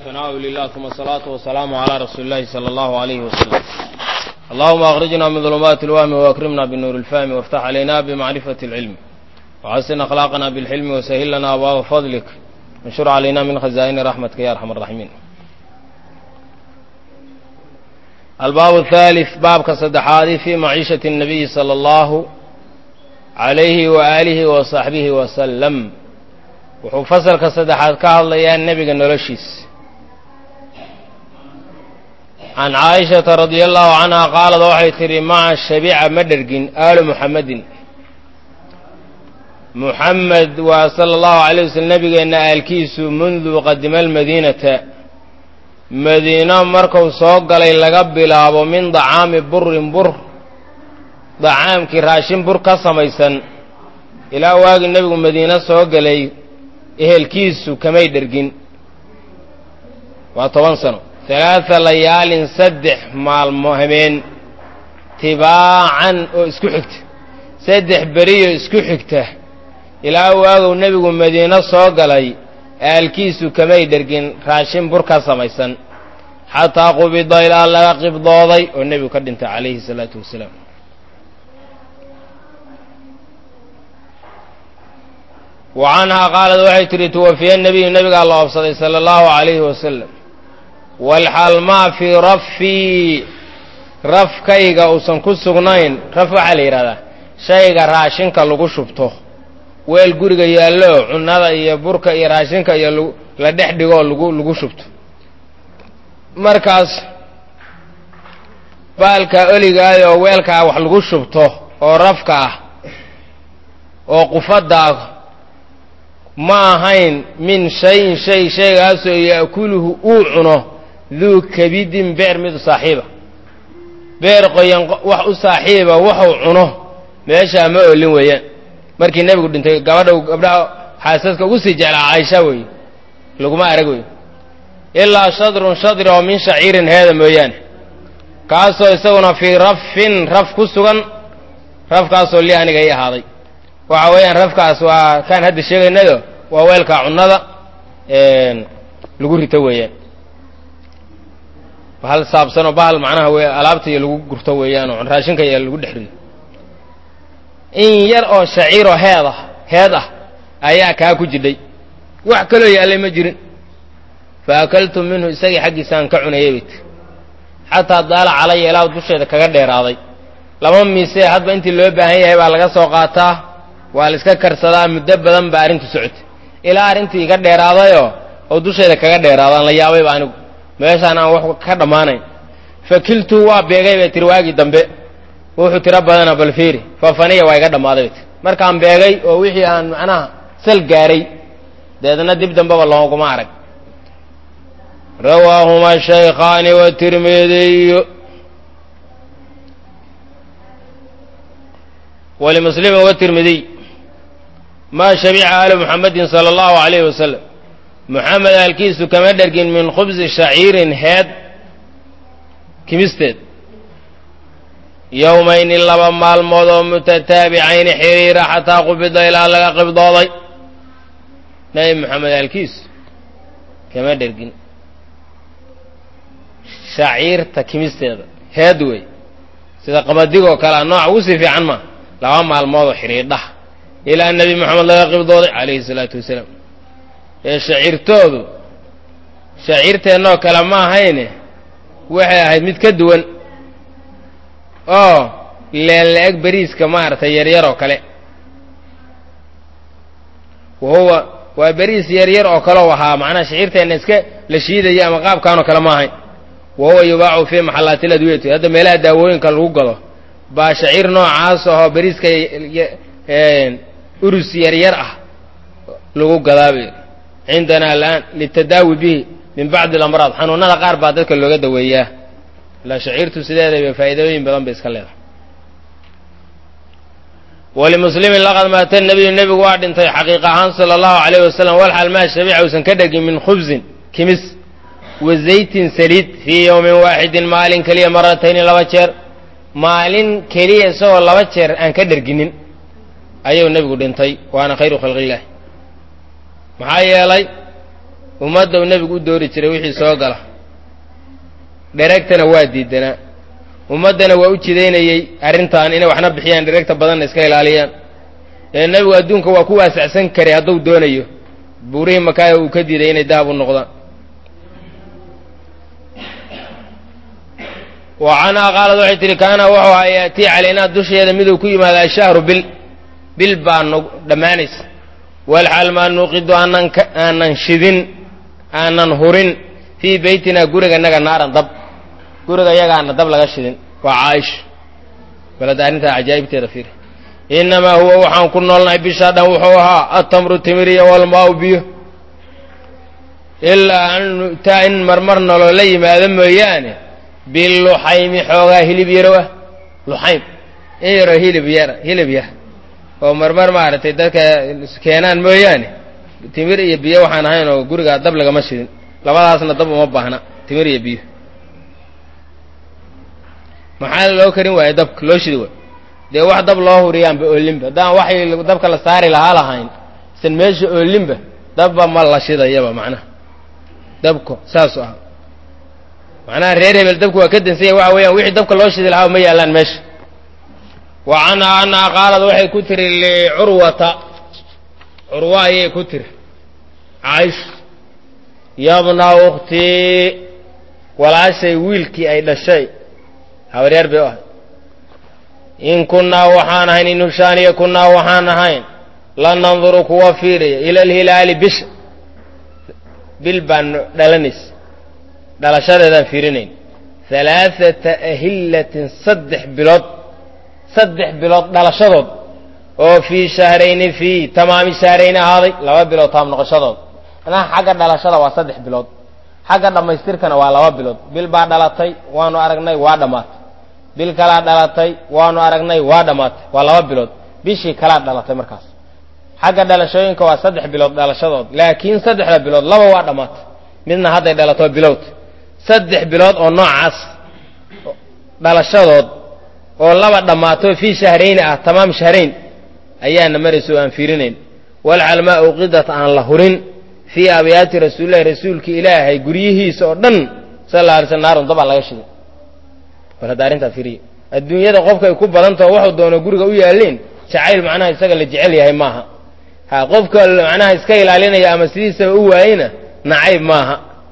ثناء لله ثم الصلاة والسلام على رسول الله صلى الله عليه وسلم اللهم أخرجنا من ظلمات الوهم وأكرمنا بالنور الفهم وافتح علينا بمعرفة العلم وحسن أخلاقنا بالحلم وسهل لنا أبواب فضلك انشر علينا من خزائن رحمتك يا أرحم الراحمين الباب الثالث باب كصدحادي في معيشة النبي صلى الله عليه وآله وصحبه وسلم wuxuu fasalka saddexaad ka hadlayaa nebiga noloshiis can caaishata radia allahu canha qaalad waxay tidhi maca shabica ma dhergin aalu muxammedin muxamed waa sala allahu alay waslm nebigeenna aalkiisu mundu qadima almadiinata madiino marku soo galay laga bilaabo min dacaami burin bur dacaamkii raashin bur ka samaysan ilaa waagii nebigu madiino soo galay ehelkiisu kamay dhergin waa toban sano halaada layaalin saddex maalmo habeen tibaacan oo isku xigta saddex beriyo isku xigta ilaa waagow nebigu madiino soo galay aalkiisu kamay dhergin raashin bur ka samaysan xataa qubida ilaa laga qibdooday oo nebigu ka dhintay calayhi salaatu wasalaam wa canhaa qaalad waxay tidhi tuwafiya nebiyu nebigaa la oobsaday sala allahu calayhi wasalam walxal maa fii rafii rafkayga uusan ku sugnayn raf waxaa la yidhahdaa shayga raashinka lagu shubto weel guriga yaallo cunnada iyo burka iyo raashinka iyo la dhex dhigoo lagu lagu shubto markaas baalkaa oligaay oo weelkaa wax lagu shubto oo rafka ah oo qufaddaa ma ahayn min shayin shay shaygaasoo ya'kuluhu uu cuno duu kabidin beer mid u saaxiiba beer qoyan wax u saaxiiba waxuu cuno meeshaa ma olin weeyaan markii nebigu dhintay gabadha gabdhaha xaasaska ugu sii jeclaa caaisha weeye laguma arag wey ilaa shadrun shadri oo min shaciirin heeda mooyaane kaasoo isaguna fii rafin raf ku sugan rafkaasoo li aniga ii ahaaday waxa weeyaan rafkaas waa kaan hadda sheegaynado waa weelka cunnada lagu rito weeyaan bahal saabsanoo bahal macnaha w alaabta iyo lagu gurto weeyaan oo raashinka iyo lagu dhex rido in yar oo shaciiroo heed ah heed ah ayaa kaa ku jidhay wax kaloo yaallay ma jirin fa akaltu minhu isagii xaggiisaan ka cunayay bayt xataa daala calaya ilaa dusheeda kaga dheeraaday lama miisee hadba intii loo baahan yahay baa laga soo qaataa waa la iska karsadaa muddo badan baa arrintu socotay ilaa arrintii iga dheeraadayoo oo dusheeda kaga dheeraadaan la yaabayba anigu meeshaan aan wax ka dhammaanayn fakiltu waa beegay bay tiri waagii dambe wuxuu tiro badana bal fiiri fafaniya waa iga dhammaaday bay tiri markaan beegay oo wixii aan macnaha sal gaaray deedna dib dambeba looguma arag rawaahuma shaykhaani watirmidiyu walimuslimin watirmidiy maa shabica aalu muxamedin sala allahu calayhi wasalam muxamed aalkiisu kama dhergin min khubsi shaciirin heed kimisteed yowmayni laba maalmood oo mutataabicayni xiriira xataa qubida ilaa laga qibdooday nabi moxamed aalkiisu kama dhergin shaciirta kimisteeda heed wey sida qamadigoo kalea nooca ugu sii fiican maa laba maalmoodoo xidhiidhaha ilaa nebi moxamed laga qibdooday calayhi salaatu wasalaam ee shaciirtoodu shaciirteennoo kale ma ahayne waxay ahayd mid ka duwan oo leella-eg beriiska maaragtay yaryar oo kale wahuwa waa beriis yaryar oo kaleo ahaa macnaha shaciirteenna iska la shiidaya ama qaabkaanoo kale ma ahayn wahuwa yubaacu fii maxallaatil adwiyati hadda meelaha daawooyinka lagu gado baa shaciir noocaas ahoo beriiska urus yaryar ah lagu gadaabay cindana alaan litadaawi bihi min bacdi alamraad xanuunada qaar baa dadka looga daweeyaa ilaa shaciirtu sideedaba faa'iidooyin badan bay iska leedahay walimuslimin laqad maata nabiyu nebigu waa dhintay xaqiiq ahaan sala allahu calayh wasalam walxal maa shabica uusan ka dhegin min khubsin kimis wa zaytin saliid fii yowmin waaxidin maalin keliya maratayni laba jeer maalin keliya isagoo laba jeer aan ka dherginin ayuu nebigu dhintay waana khayru khalqillaah maxaa yeelay ummadda uu nebigu u doori jiray wixii soo gala dheregtana waa diidanaa ummaddana waa u jidaynayey arrintan inay waxna bixiyaan dheregta badanna iska ilaaliyaan ee nebigu adduunka waa ku waasacsan karay hadduu doonayo buurihii makaaya uu ka diiday inay dahab u noqdaan wa canhaa qaalad waxay tihi kaana wuxuu ahaa yaatii calaynaa dusheeda miduu ku yimaada ashahru bil bil baa no dhammaanaysa walxaal maa nuuqidu aanan aanan shidin aanan hurin fii beytinaa guriganaga naaran dab guriga yagaana dab laga shidin waa caaisha balada arrintaa cajaa'ibteeda fiiri innamaa huwa waxaan ku noolnahay bishaa dhan wuxuu ahaa atamru timiriya walmaau biyo ilaa an nu'taa in marmar naloola yimaado mooyaane biluxaymi xoogaa hilib yarow ah luxaym in yaroo hilib yara hilib yar oo marmar maaragtay dadka keenaan mooyaane timir iyo biyo waxaan ahayn oo gurigaa dab lagama shidin labadaasna dab uma baahna timir iyo biyo maxaa loo karin waaye dabka loo shidi waay dee wax dab loo huriyaanba oolinba haddaan waxay dabka la saari lahaa lahayn isan meesha oolinba dabba ma la shidayaba macnaha dabko saasu ah macnaha reer hebel dabku waa ka dansanya waxa weeyaan wixii dabka loo shidi lahaa ma yaallaan meesha wa canhaa annaha qaalad waxay ku tiri licurwata curwa ayay ku tiri caaisha yabna ukhtii walaashay wiilkii ay dhashay habaryaar bay u ahay in kunnaa waxaan ahayn in hushaaniya kunnaa waxaan ahayn la nanduru kuwa fiiraya ila alhilaali bisha bil baan dhalanaysa dhalashadeedaan fiirinayn halaaثata ahillatin saddex bilood saddex bilood dhalashadood oo fii shahrayni fii tamaami shahrayni ahaaday laba bilood taam noqoshadood anaha xagga dhalashada waa saddex bilood xagga dhammaystirkana waa laba bilood bil baa dhalatay waanu aragnay waa dhammaatay bil kalaa dhalatay waanu aragnay waa dhammaatay waa laba bilood bishii kalaa dhalatay markaas xagga dhalashooyinka waa saddex bilood dhalashadood laakiin saddexda bilood laba waa dhammaatay midna hadday dhalato bilowd saddex bilood oo noocaas dhalashadood oo laba dhammaato fii shahrayni ah tamaam shahrayn ayaana maraysa oo aan fiirinayn walcalmaa uqidat aan la hurin fii abyaati rasuulillahi rasuulki ilaahay guryihiisa oo dhan sal alla alay sl naarun dabaa laga shiday bal hadda arrintaa fiiriya adduunyada qofka ay ku badantaho waxuu doono guriga u yaalleen jacayl macnaha isaga la jecel yahay maaha ha qofka macnaha iska ilaalinaya ama sidiisaba u waayena nacayb maaha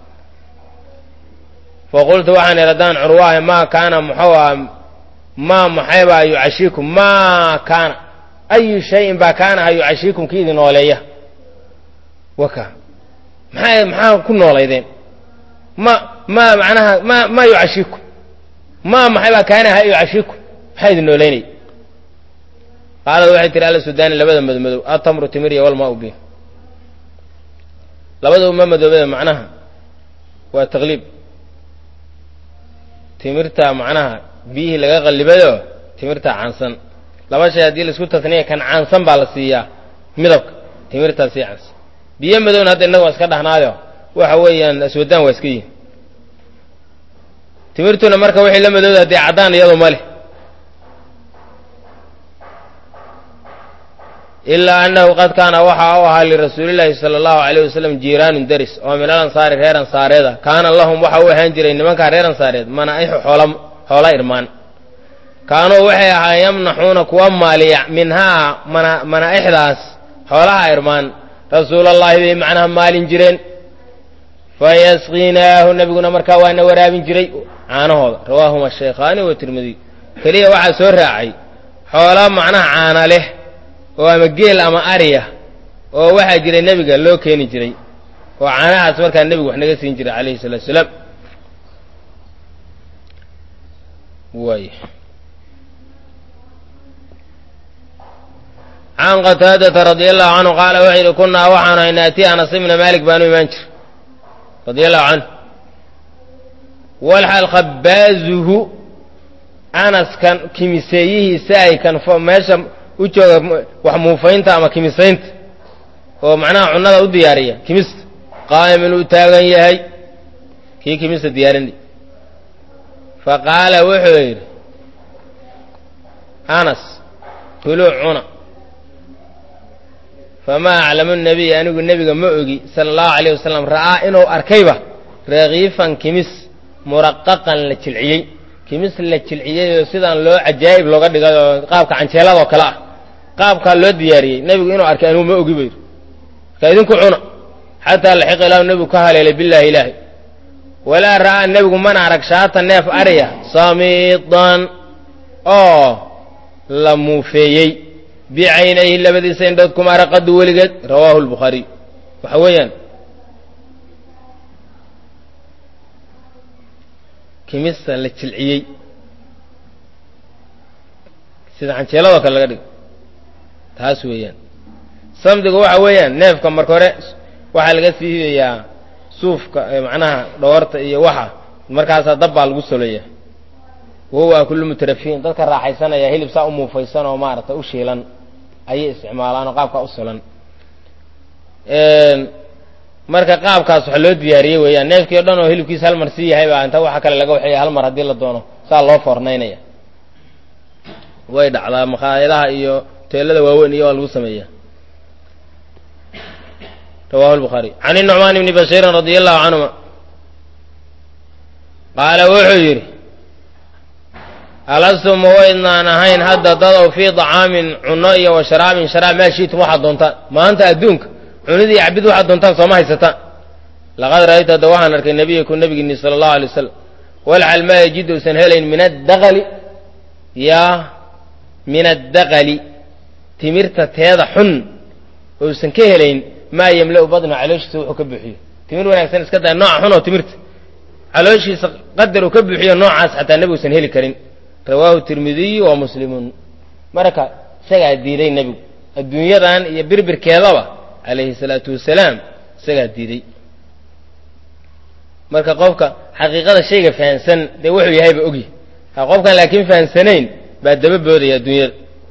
faqultu waxaan idhi haddaan curwaahay maa kaana muxuu aha maa maxaybaa yucashiikum maa kaana ayu shayin baa kaana ha yucashiikum ki idin nooleeya waka maxaa maxaa ku noolaydeen ma ma macnaha ma ma yucashiikum maa maxaybaa kaana ha yucashiikum maxaa idin nooleynaya qaalad waxay tihi alla sudaani labada madmadow atamru timiriya walmaa ubi labada uma madoobada macnaha waa taqliib timirta macnaha biyihii laga qallibayo timirta caansan laba shay haddii laisku tasniya kan caansan baa la siiyaa midabka timirtaa sii caansan biyo madowna hadda innaga waa iska dhahnaayo waxa weeyaan aswadaan waa iska yihin timirtuna marka waxay la madowda haddee caddaan iyado ma leh ilaa annahu qad kaana waxa u ahaa lirasuulillaahi sala allahu alayh wasalam jiiraanun deris oo min al ansaari reer ansaareeda kaana lahum waxa u ahaan jiray nimankaa reer ansaareed manaaixu xoola xoola irmaan kaanuu waxay ahaa yamnaxuuna kuwa maaliya minhaa mana manaa'ixdaas xoolaha irmaan rasuulallaahi bay macnaha maalin jireen fayasqinaahu nebiguna markaa waana waraabin jiray caanahooda rawaahuma shaykhaani wa tirmidiy keliya waxaa soo raacay xoola macnaha caana leh oo ama geel ama ariya oo waxaa jiray nebiga loo keeni jiray oo caanahaas markaa nebigu wax naga siin jiray calayhi salatu salaam waay can qataadata radia allahu canhu qaala wuxuu yidhi kunnaa waxaanu hay naati anas ibna maalik baanu imaan jir radia allahu canhu walxal khabaazuhu anaskan kimiseeyihiisa ay kan meesha u jooga wax muufaynta ama kimisaynta oo macnaha cunnada u diyaariya kimista qaa'imin uu taagan yahay kii kimista diyaarinay fa qaala wuxuu yidhi anas kuluu cuna famaa aclamu nabiy anigu nebiga ma ogi sala allahu alayh wasalam ra'aa inuu arkayba rakiifan kimis muraqaqan la jilciyey kimis la jilciyey oo sidaan loo cajaa'ib looga dhigay oo qaabka canjeeladoo kale ah qaabkaa loo diyaariyey nebigu inuu arkay anigu ma ogi bayr marka idinku cuna xataa laxiqa ilaahu nebigu ka haleelay bilaahi ilaahi walaa ra'aa nebigu mana arag shaata neef ariya samiidan oo la muufeeyey bicaynayhi labadiisa indhood kuma araqadu weligeed rawaahu lbukhaariy waxa weeyaan kimista la jilciyey sida canjeeladoo kale laga dhigo taas weeyaan samdigu waxa weeyaan neefka marka hore waxaa laga siidayaa suufka macnaha dhoorta iyo waxa markaasaa dab baa lagu solaya wahuwa kullu mutarafiin dadka raaxaysanaya hilib saa u muufaysan oo maarata u shiilan ayay isticmaalaan oo qaabkaa u sulan marka qaabkaas waxa loo diyaariyey weeyaan neefkii o dhan oo hilibkiisa hal mar sii yahay baa inta waxa kale laga waxeeya hal mar haddii la doono saa loo foornaynaya way dhacdaa makhaayadaha iyo teelada waaweyn iyo waa lagu sameeya rawahu lbukhaari can inucmaan ibni bashiirin radia allahu canhuma qaala wuxuu yidhi alastu ma waydnaan ahayn hadda dadow fii dacaamin cunno iyo wa sharaabin sharaab maa shiitum waxaad doontaan maanta adduunka cunida iyo cabid waxaad doontaan sooma haysataan laqad ra'aytu hadda waxaan arkay nebiyakum nebigiinni sala allahu alay wasalam walcal maa yajid uusan helayn min addaqali yaa min addaqali timirta teeda xun uusan ka helayn maa yemla-u badnu calooshiisa wuxuu ka buuxiyo timir wanaagsan iska daa nooca xun oo timirta calooshiisa qadar uu ka buuxiyo noocaas xataa nebi usan heli karin rawaahu tirmidiyu wa muslimuun marka isagaa diiday nebigu adduunyadan iyo birbirkeedaba calayhi salaatu wasalaam isagaa diiday marka qofka xaqiiqada shayga fahansan dee wuxuu yahayba ogyahy ha qofkaan laakiin fahansanayn baa daba boodaya adduunyada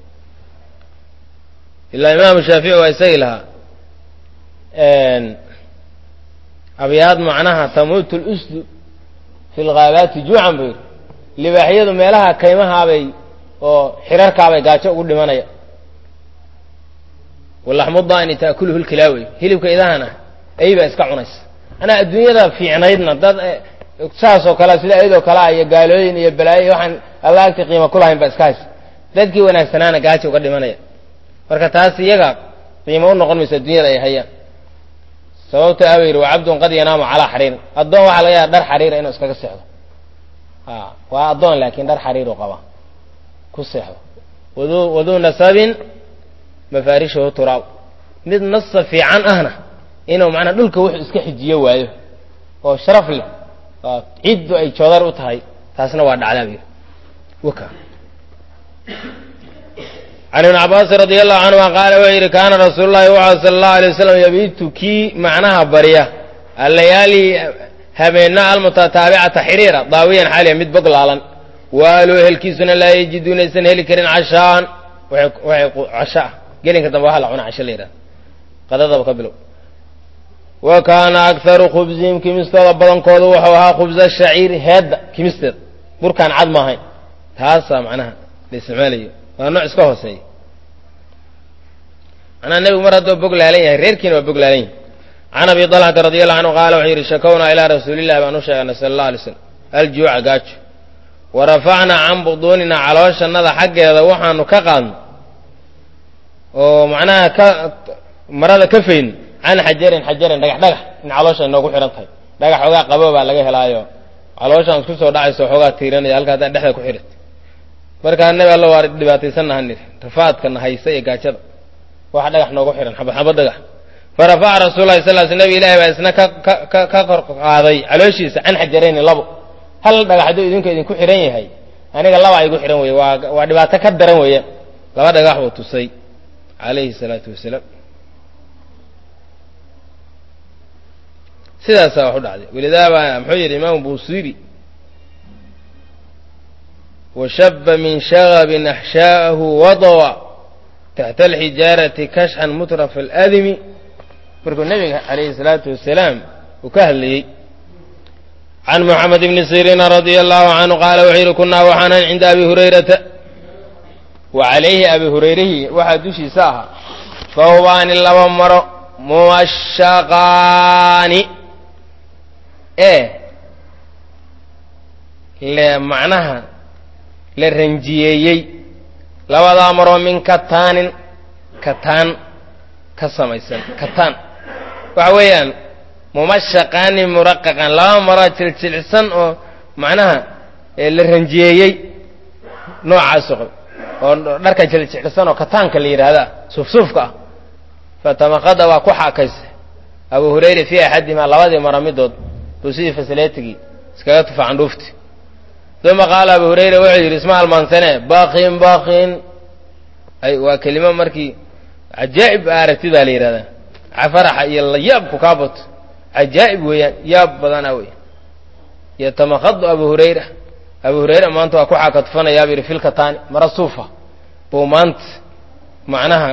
ilaa imaamu shaafici waa isagii lahaa abyaad macnaha tamuutu lusdu fi lghaabaati juucan buu yidhi libaaxyadu meelaha kaymahaabay oo xirarkaabay gaajo ugu dhimanaya walaxmu daani taakuluhu lkilaawey hilibka idahana ay baa iska cunaysa anaa adduunyada fiicnaydna dad saasoo kale sida ayadoo kalea iyo gaalooyin iyo balaayo waxaan alla agti qiima ku lahayn baa iska haysa dadkii wanaagsanaana gaajo uga dhimanaya marka taas iyaga qiimo u noqon mayso adduunyada ay hayaan sababta aba yidhi waa cabdun qad yanaamu calaa xariirin addoon waxaa laga yaaba dhar xariira inuu iskaga seexdo a waa addoon laakiin dhar xariiru qaba ku seexdo wadu waduu nasabin mafaarishahu turaab mid nasa fiican ahna inuu macnaa dhulka wuxuu iska xijiyo waayo oo sharaf leh oo ciddu ay joodar u tahay taasna waa dhacdaa buyidhi waka can ibni cabaasin radi allahu canhuma qaala wuxuu yidhi kaana rasuulu llahi wuxuu sala allahu alay wasalam yabiitu kii macnaha barya allayaali habeenna almutataabicata xiriira daawiyan xaaliya mid bog laalan waaluu ehelkiisuna laa yajiduuna aysan heli karin cashaan waxay casho ah gelinka dambe waxa la cuna casho la yidhaha qadadaba ka bilow wa kaana akharu khubsihim kimistooda badankoodu wuxuu ahaa khubsa shaciiri heedda kimisteeda burkaan cad maahayn taasaa macnaha la isticmaalayo waa nooc iska hooseeya macnaha nebigu mar hadduu bog laalan yahay reerkiina waa bog laalan yahay can abi talxata radi allahu canhu qaala wuxuu yidhi shakownaa ilaa rasuulillahi baan u sheeganay sala allah alay slam aljuuca gaajo wa rafacnaa can buduuninaa calooshannada xaggeeda waxaanu ka qaadno oo macnaha ka marada ka fayn can xajarin xajarin dhagax dhagax in caloosha inoogu xidhan tahay dhagax xoogaa qabo baa laga helaayo calooshaan isku soo dhacayso xoogaa tiiranaya halka haddaan dhexda ku xidhat markaa nabi alla waa dhibaataysannaha nidhi rafaadkana haysa iyo gaajada waxa dhagax noogu xidhan xabad xabad dhagax farafaca rasuul lahi sal sl nabi ilahi baa isna ka ka ka kor qaaday calooshiisa can xajarayni labo hal dhagax hadduu idinku idinku xidhan yahay aniga laba igu xidhan weye waa waa dhibaato ka daran weeyaan laba dhagax buu tusay calayhi salaatu wasalaam sidaasaa wax u dhacday walidaaba muxuu yidhi imaamu busiri washaba min shagabin axshaahu wadawa taxta alxijaarati kashxan mutrafa aladimi markuu nebiga calayhi salaatu wasalaam uu ka hadlayey can moxamed ibni siriina radia allahu canhu qaala wuxuu yidhi kunaa waxaanan cinda abi hurayrata wa calayhi abi hurayrihii waxaa dushiisa ahaa thawbaani laba maro mumashaqaani ee le macnaha la ranjiyeeyey labadaa maroo min kataanin kataan ka samaysan kataan waxa weeyaan mumashaqaani muraqaqan laba maroo jiljilcsan oo macnaha la ranjiyeeyey noocaaso qab oo dharka jiljicsan oo kataanka la yidhaahdaa suufsuufka ah fatamaqada waa ku xaakaysa abu hurayra fii axadimaa labadii mara midood buu sidii fasaleetigii iskaga tufa candhuufti uma qaala abu hurayra wuxuu yidhi isma halmaansane bakin bakin ay waa kelimo markii cajaa'ib a aragtid baa la yidhahdaa faraxa iyo layaabku kaa bato cajaa'ib weeyaan yaab badana wey yatamakadu abu hurayra abu hurayra maanta waa ku xaakatufanayaa bu yidhi filkataani mara suufa buu maanta macnaha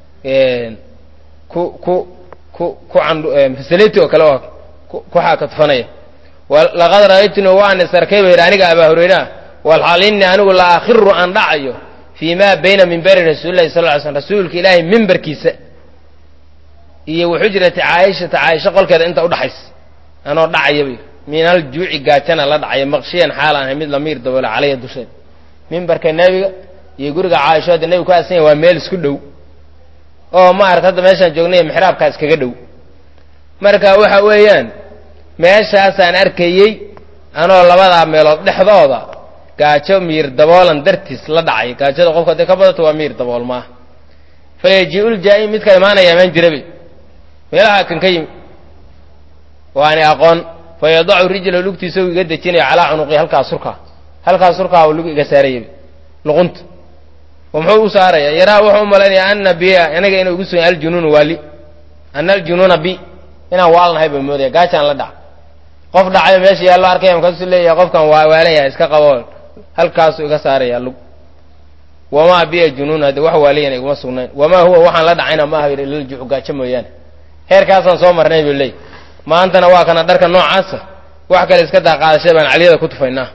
ku ku ku ku andfasaleti oo kale waa ku xaakatufanaya laqad ra'aytuni waan isarkay ba yidhi aniga abaa hurayra walxaal inni anigu la akhiru aan dhacayo fii ma bayna mimbari rasuulillahi sal ly slm rasuulka ilaahay mimbarkiisa iyo waxujrati caaishata caaisha qolkeeda inta udhaxaysa anoo dhacaya ba yidhi min aljuuci gaajana la dhacaya maqshiyan xaalaan ahay mid lamiir daboola calaya dusheed mimbarka nebiga iyo guriga caaisho hadda nebigu ku aasanya waa meel isku dhow oo maarata hadda meeshaan joognay mixraabkaa iskaga dhow marka waxa weeyaan meeshaasaan arkayey anoo labadaa meelood dhexdooda gaajo miir daboolan dartiis la dhacay gaajada qofka hadday ka badato waa miir dabool maaha fa yaji-ul jaa-im midka imaanaya imaan jirabe meelaha kan ka yimi waani aqoon fa yadacu rijla lugtiisa u iga dejinaya calaa cunuqi halkaa surkaa halkaa surkaa u lug iga saarayaba luqunta oo muxuu u saaraya yaraa wuxuu u malaynaya ana biya aniga inuu igu sugan aljunuunu waali ana aljunuuna bi inaan waalnahay baa moodaya gaajaan la dhac qof dhacayo meesha yaallo arkaya markaasuu leeyahay qofkan waa waalan yahay iska qabo halkaasuu iga saaraya lug wamaa biya junuun hadde wax waaliyan iguma sugnayn wamaa huwa waxaan la dhacayna ma aha liljucu gaajo mooyaane heerkaasaan soo marnay buu leey maantana waa kana dharka noocaasa wax kale iska daaqaadashay baan caliyada ku tufaynaa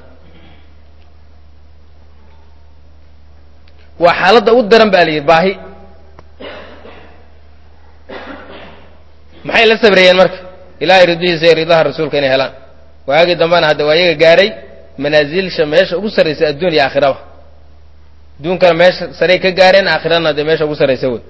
waa xaaladda u daran ba la yidhi baahi maxay la sabrayeen marka ilaahay ridihiisa iyo ridaha rasuulka inay helaan waagii dambena hadda waa iyaga gaaray manaasilsha meesha ugu sarraysa adduun iyo aakhiraba adduunkana meesha saray ka gaareen aakhirana dee meesha ugu sarraysa wey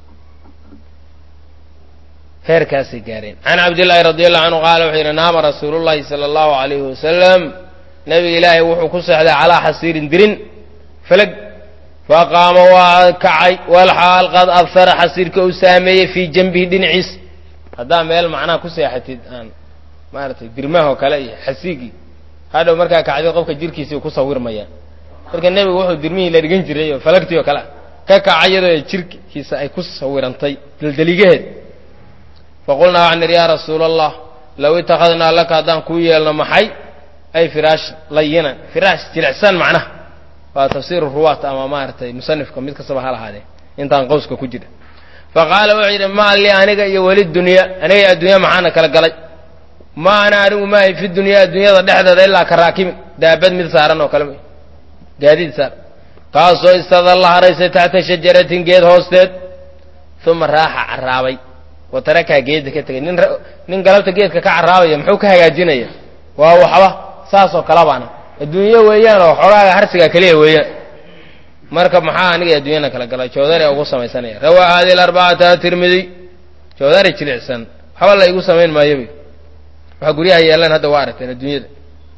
heerkaasay gaareen can cabdillaahi radi allahu canhu qaala wuxuu yidhi naama rasuulu llahi sala allahu alayhi wasalam nabiga ilaahay wuxuu ku seexday calaa xasiirin dirin falag faqaama waa kacay walxaal qad abhara xasiirka uu saameeyey fii janbihi dhinaciis haddaa meel macnaha ku seexatid aan maaragtay dirmahoo kale iyo xasiigii hadhow markaa kacday qofka jirkiisii ku sawirmayaan marka nebigu wuxuu dirmihii la dhigan jiray oo falagtii oo kale ah ka kacay iyadoo jirkiisa ay ku sawirantay daldeligaheed faqulnaa waxaan idhi yaa rasuula allah low itakhadnaa laka haddaan kuu yeelno maxay ay firaash layinan firaash jilicsan macnaha waa tafsiiru ruwaat ama maaragtay musanifka mid kastaba ha lahaadee intaan qowska ku jira faqaala wuxuu yidhi maa li aniga iyo weli dunya aniga iyo addunya maxaana kala galay ma ana anigu maahay fi dunyaa addunyada dhexdeeda ilaa ka raakimin daabad mid saaran oo kale gaadiid saaran kaasoo istadalla haraysay taxta shajaratin geed hoosteed uma raaxa carraabay wa tarakaa geedda ka tegay nin nin galabta geedka ka carraabaya muxuu ka hagaajinaya waa waxba saasoo kale baana adduunyo weeyaan oo xogaaga harsigaa keliya weeyaan marka maxaa aniga adduunyana kala galay joodari ugu samaysanaya rawaa hadi arbacata tirmidiy joodari jilicsan waxba la igu samayn maayo wy waxaa guryaha yeelan hadda waa aragteen adduunyada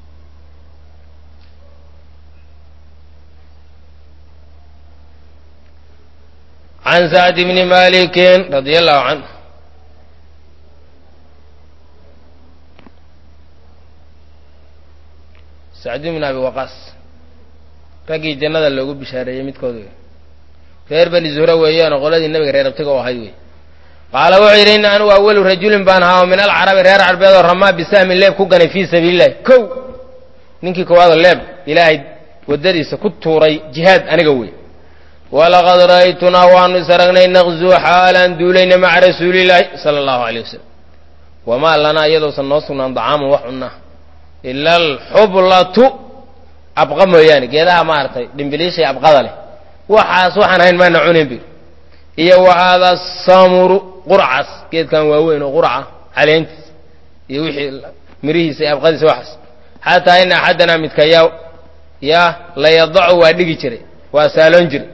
can sacd bni malikin radia allahu canhu sacd bn abi waqaas raggii jannada loogu bishaareeyey midkood wey reer bani zuhra weeyaanoo qoladii nebiga reer abtiga u ahay wey qaala wuxuu yidhi inna anugu awalu rajulin baan ahaa oo min alcarabi reer carbeed oo ramaa bisahmin leeb ku ganay fii sabiilillahi kow ninkii koowaadoo leeb ilaahay waddadiisa ku tuuray jihaad aniga wey walaqad ra'aytunaa waanu is aragnay naqzuu xaalaan duulayna maca rasuulillaahi sala allahu aleyh wasalam wamaa lanaa iyadoosan noo sugnaan dacaaman wax cunnaa ila alxublatu abqa mooyaane geedaha maaragtay dhimbiliishay abqada leh waxaas waxaan ahayn maana cunayn bir iyo wa haada samuru qurcas geedkan waaweyn oo qurca caleentiis iyo wixii mirihiisa iyo abqadiisa waxaas xataa ina axadanaa midka yaa yaa la yadacu waa dhigi jiray waa saaloon jiray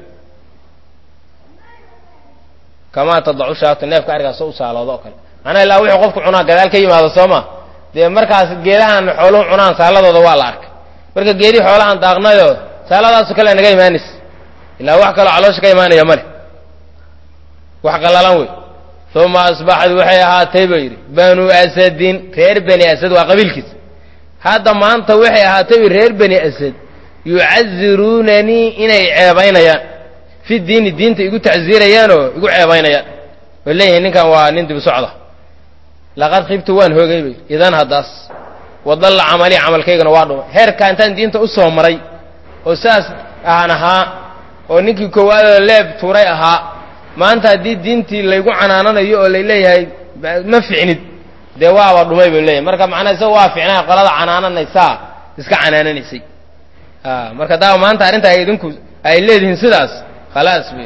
kamaa tadacu shaatu neefka arigaas u saaloodo oo kale macnaa ilaa wuxuu qofku cunaa gadaal ka yimaado soo ma dee markaas geedahan xooluhu cunaan saaladooda waa la arkay marka geedihii xoolahan daaqnayo saaladaaso kale naga imaanaysa ilaa wax kaloo caloosha ka imaanaya male wax qallalan wey uma asbaxad waxay ahaatay buu yidhi banu asadin reer bani asad waa qabiilkiisa hadda maanta waxay ahaatay bu reer bani asad yucaziruunanii inay ceebaynayaan fi diini diinta igu tacsiirayaanoo igu ceebaynayaan way leeyihiin ninkan waa nin dib socda laqad khibtu waan hoogay bay idan haddaas wadalla camalii camalkaygana waa dhumay heerka intaan diinta u soo maray oo saas aan ahaa oo ninkii koowaadoo leeb tuuray ahaa maanta haddii diintii laygu canaananayo oo lay leeyahay ma ficnid dee waaba dhumay bay leeyahay marka macnaa isaga waa ficnaa qolada canaananaysaa iska canaananaysay marka daa maanta arrinta ay idinku ay leedihiin sidaas khalaas bay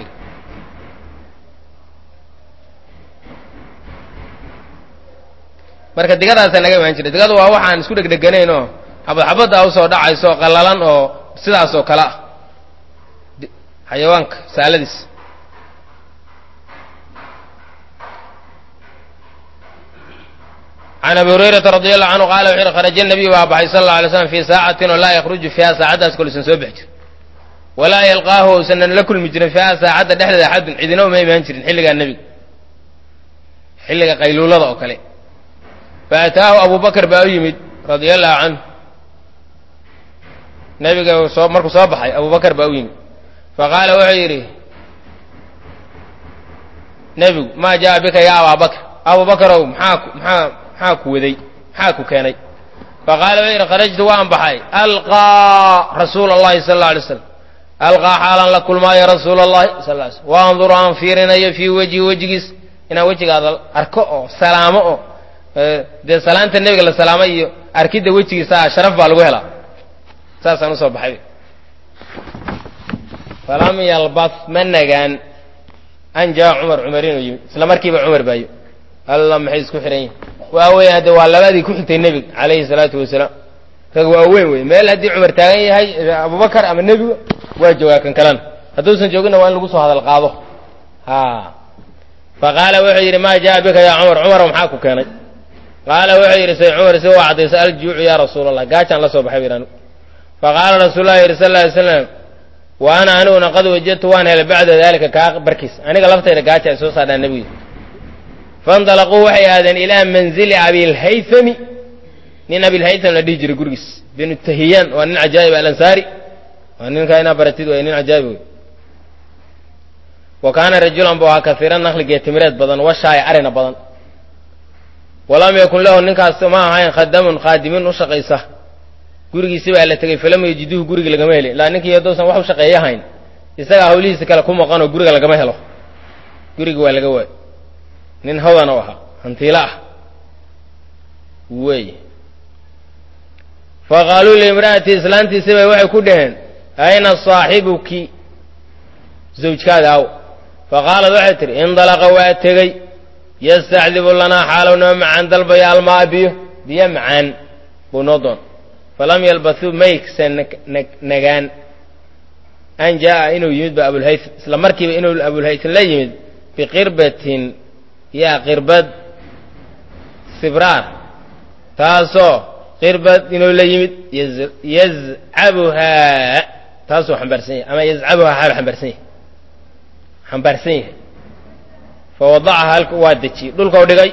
marka digadaasa naga imaan jiray digadu waa waxaan isku dhegdheganayn oo xabad xabadda usoo dhacayso qallalan oo sidaas oo kale ah xayawaanka saaladiis can abi hurayrata radi allahu canhu qaala wuxu yhi kharaja nabiyu baa baxay sal alla alay slam fii saacatin oo laa yakhruju fiiha saacaddaas kol usan soo bixi jirin walaa yalqaahu usanan la kulmi jirin fiiha saacadda dhexdeeda axadun cidina uma imaan jirin xilligaa nebiga xilliga qayluulada oo kale faataahu abu bakr baa u yimid radia allahu canhu nebiga soo markuu soo baxay abu bakr baa u yimid faqaala wuxuu yidhi nebigu maa jaa bika ya abaa bakr abu bakrow maxaa maxaa maxaa ku waday maxaa ku keenay faqaala wuxuu yidhi kharajtu waan baxay alqaa rasuula allahi sala alla alay slam alqaa xaalan la kulmaayo rasuula allahi sal ly slm waanduru aan fiirinayo fii wejhi wejigiis inaan wejigaada arko oo salaamo oo dee salaanta nebiga la salaamay iyo arkidda wejigiisa sharaf baa lagu helaa saasaan usoo baxay falam yalbas ma nagaan an jaa cumar cumar inuu yimid isla markiiba cumar baayo alla maxay isku xihan yihin waa weeyaan de waa labadii ku xigtay nebiga calayhi salaatu wasalaam rag waa weyn wey meel haddii cumar taagan yahay abubakar ama nebiga waa joogaa kan kalena hadduusan jooginna waa in lagu soo hadal qaado ha faqaala wuxuu yidhi maa jaa bika yaa cumar cumar maxaa ku keenay qaala wuxuu yidhi say cumar si waa caddaysa aljuucu yaa rasuula allah gaajaan la soo baxay bu anigu faqaala rasuulullahi yidhi sal ly slam wa ana aniguna qad wajadtu waan helay bacda daalika kaa barkiis aniga laftayda gaaja ay soo saadhaan nebigu faindalaquu waxay aadeen ilaa manzili abilhaythami nin abilhaytham la dhihi jiray gurigiis binu tahiyaan waa nin cajaa'ib alansaari waa ninkaa inaa baratid way nin cajaa'ib wey wa kaana rajulan bu ahaa kasiira nakli geetimireed badan washaaya arina badan walam yakun lahu ninkaas ma ahayn khadamun khaadimin u shaqaysa gurigiisi baa la tegey falam yajiduhu guriga lagama helin ilaa ninkii haddousan wax u shaqeeya hayn isagaa hawlihiisa kale ku maqan oo guriga lagama helo guriga waa laga waayo nin hodan u ahaa hantiilo ah wey faqaaluu liimra'ati islaantiisi bay waxay ku dhaheen ayna saaxibuki zawjkaada aw faqaalad waxay tidhi indalaqa waa tegey yastacdibu lanaa xaalow noo macaan dalbaya almaa biyo biyo macaan buu noo doon falam yalbathuu mayksan nagaan an jaa'a inuu yimid ba abulhaytham isla markiiba inuu abulhaytham la yimid biqirbatin yaa qirbad sibraar taasoo qirbad inuu la yimid yazcabuhaa taasuu xambaarsan yahay ama yazcabuhaa xaal xambaarsan yahay xambaarsan yahay fa wadacaha halka waa dejiyey dhulkau dhigay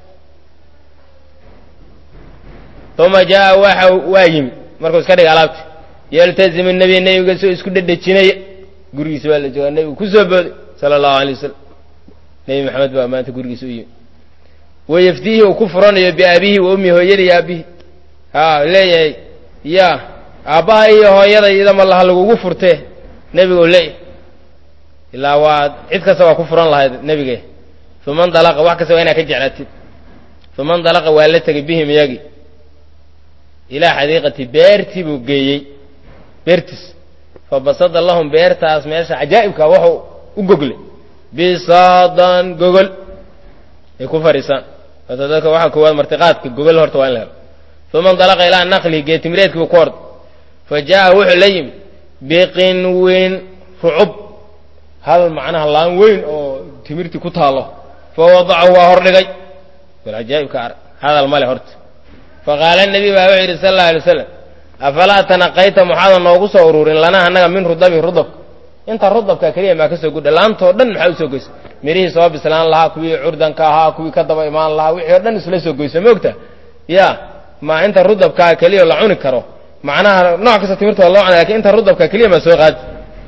uma jaa'a waxa waa yimid markuu iska dhigay alaabti yaltazimu nebiya nebiga soo isku dhedhejinaya gurigiisa waa la joogaa nebigu ku soo booday sala allahu alay wasalam nebi maxamed baa maanta gurigiisa u yimid wayafdiihi uu ku furanayo biaabihi wa ummi hooyadii aabihi ha leeyahay ya aabbaha iyo hooyada idama laha lagugu furtee nebigu leeyahay ilaa waa cid kasta waa ku furan lahayd nebige uma ndalaqa wax kasta waa inaa ka jeclaatid uma ndalaqa waa la tegay bihim iyagii ilaa xadiiqati beertii buu geeyey beertiis fa basada lahum beertaas meesha cajaa'ibka waxuu u goglay bisaadan gogol ay ku fadhiisaan hata dadka waxaa koowaad martiqaadka gogol horta waa in la helo uma indalaqa ilaa naqlihi geetimireedkiibu ku orda fa jaa'a wuxuu la yimi biqinwin rucub hal macnaha laan weyn oo timirtii ku taallo fa wadacahu waa hordhigay bal cajaa'ibka arag hadal male horta faqaala nebi baa wuxuu yidhi sal alla alay waslam afalaa tanaqayta maxaadan noogu soo ururin lanaa annaga min rudabi rudabka inta rudabka keliya maa ka soo gudha laantoo dhan maxaa u soo goysa mirihii soo bislaan lahaa kuwii curdanka ahaa kuwii ka daba imaan lahaa wixii o dhan isla soo goysa moogta ya ma inta rudabkaa keliya la cuni karo macnaha nooc kasta timirta waa loo cuna lakin inta rudabka keliya maa soo qaadi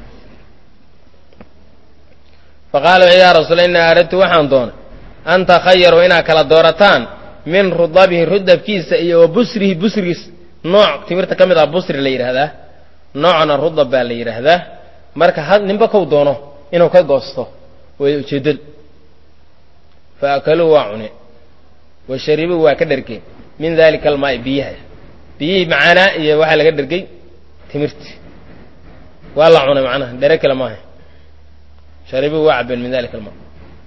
faqaala wuxuu ya rasuula innaa aradtu waxaan doonay an takhayaru inaad kala doorataan min rudabihi rudabkiisa iyo wa busrihi busrigiis nooc timirta ka mid ah busri la yidhaahdaa noocna rudab baa la yidhaahdaa marka had ninba kow doono inuu ka goosto way ujeeddadu fa akaluu waa cune wa sharibuu waa ka dhergeen min dalika almaa'i biyaha biyihii macaanaa iyo waxaa laga dhergey timirti waa la cunay macnaha dhere kale maaha sharibuu waa cabeen min dalika almaa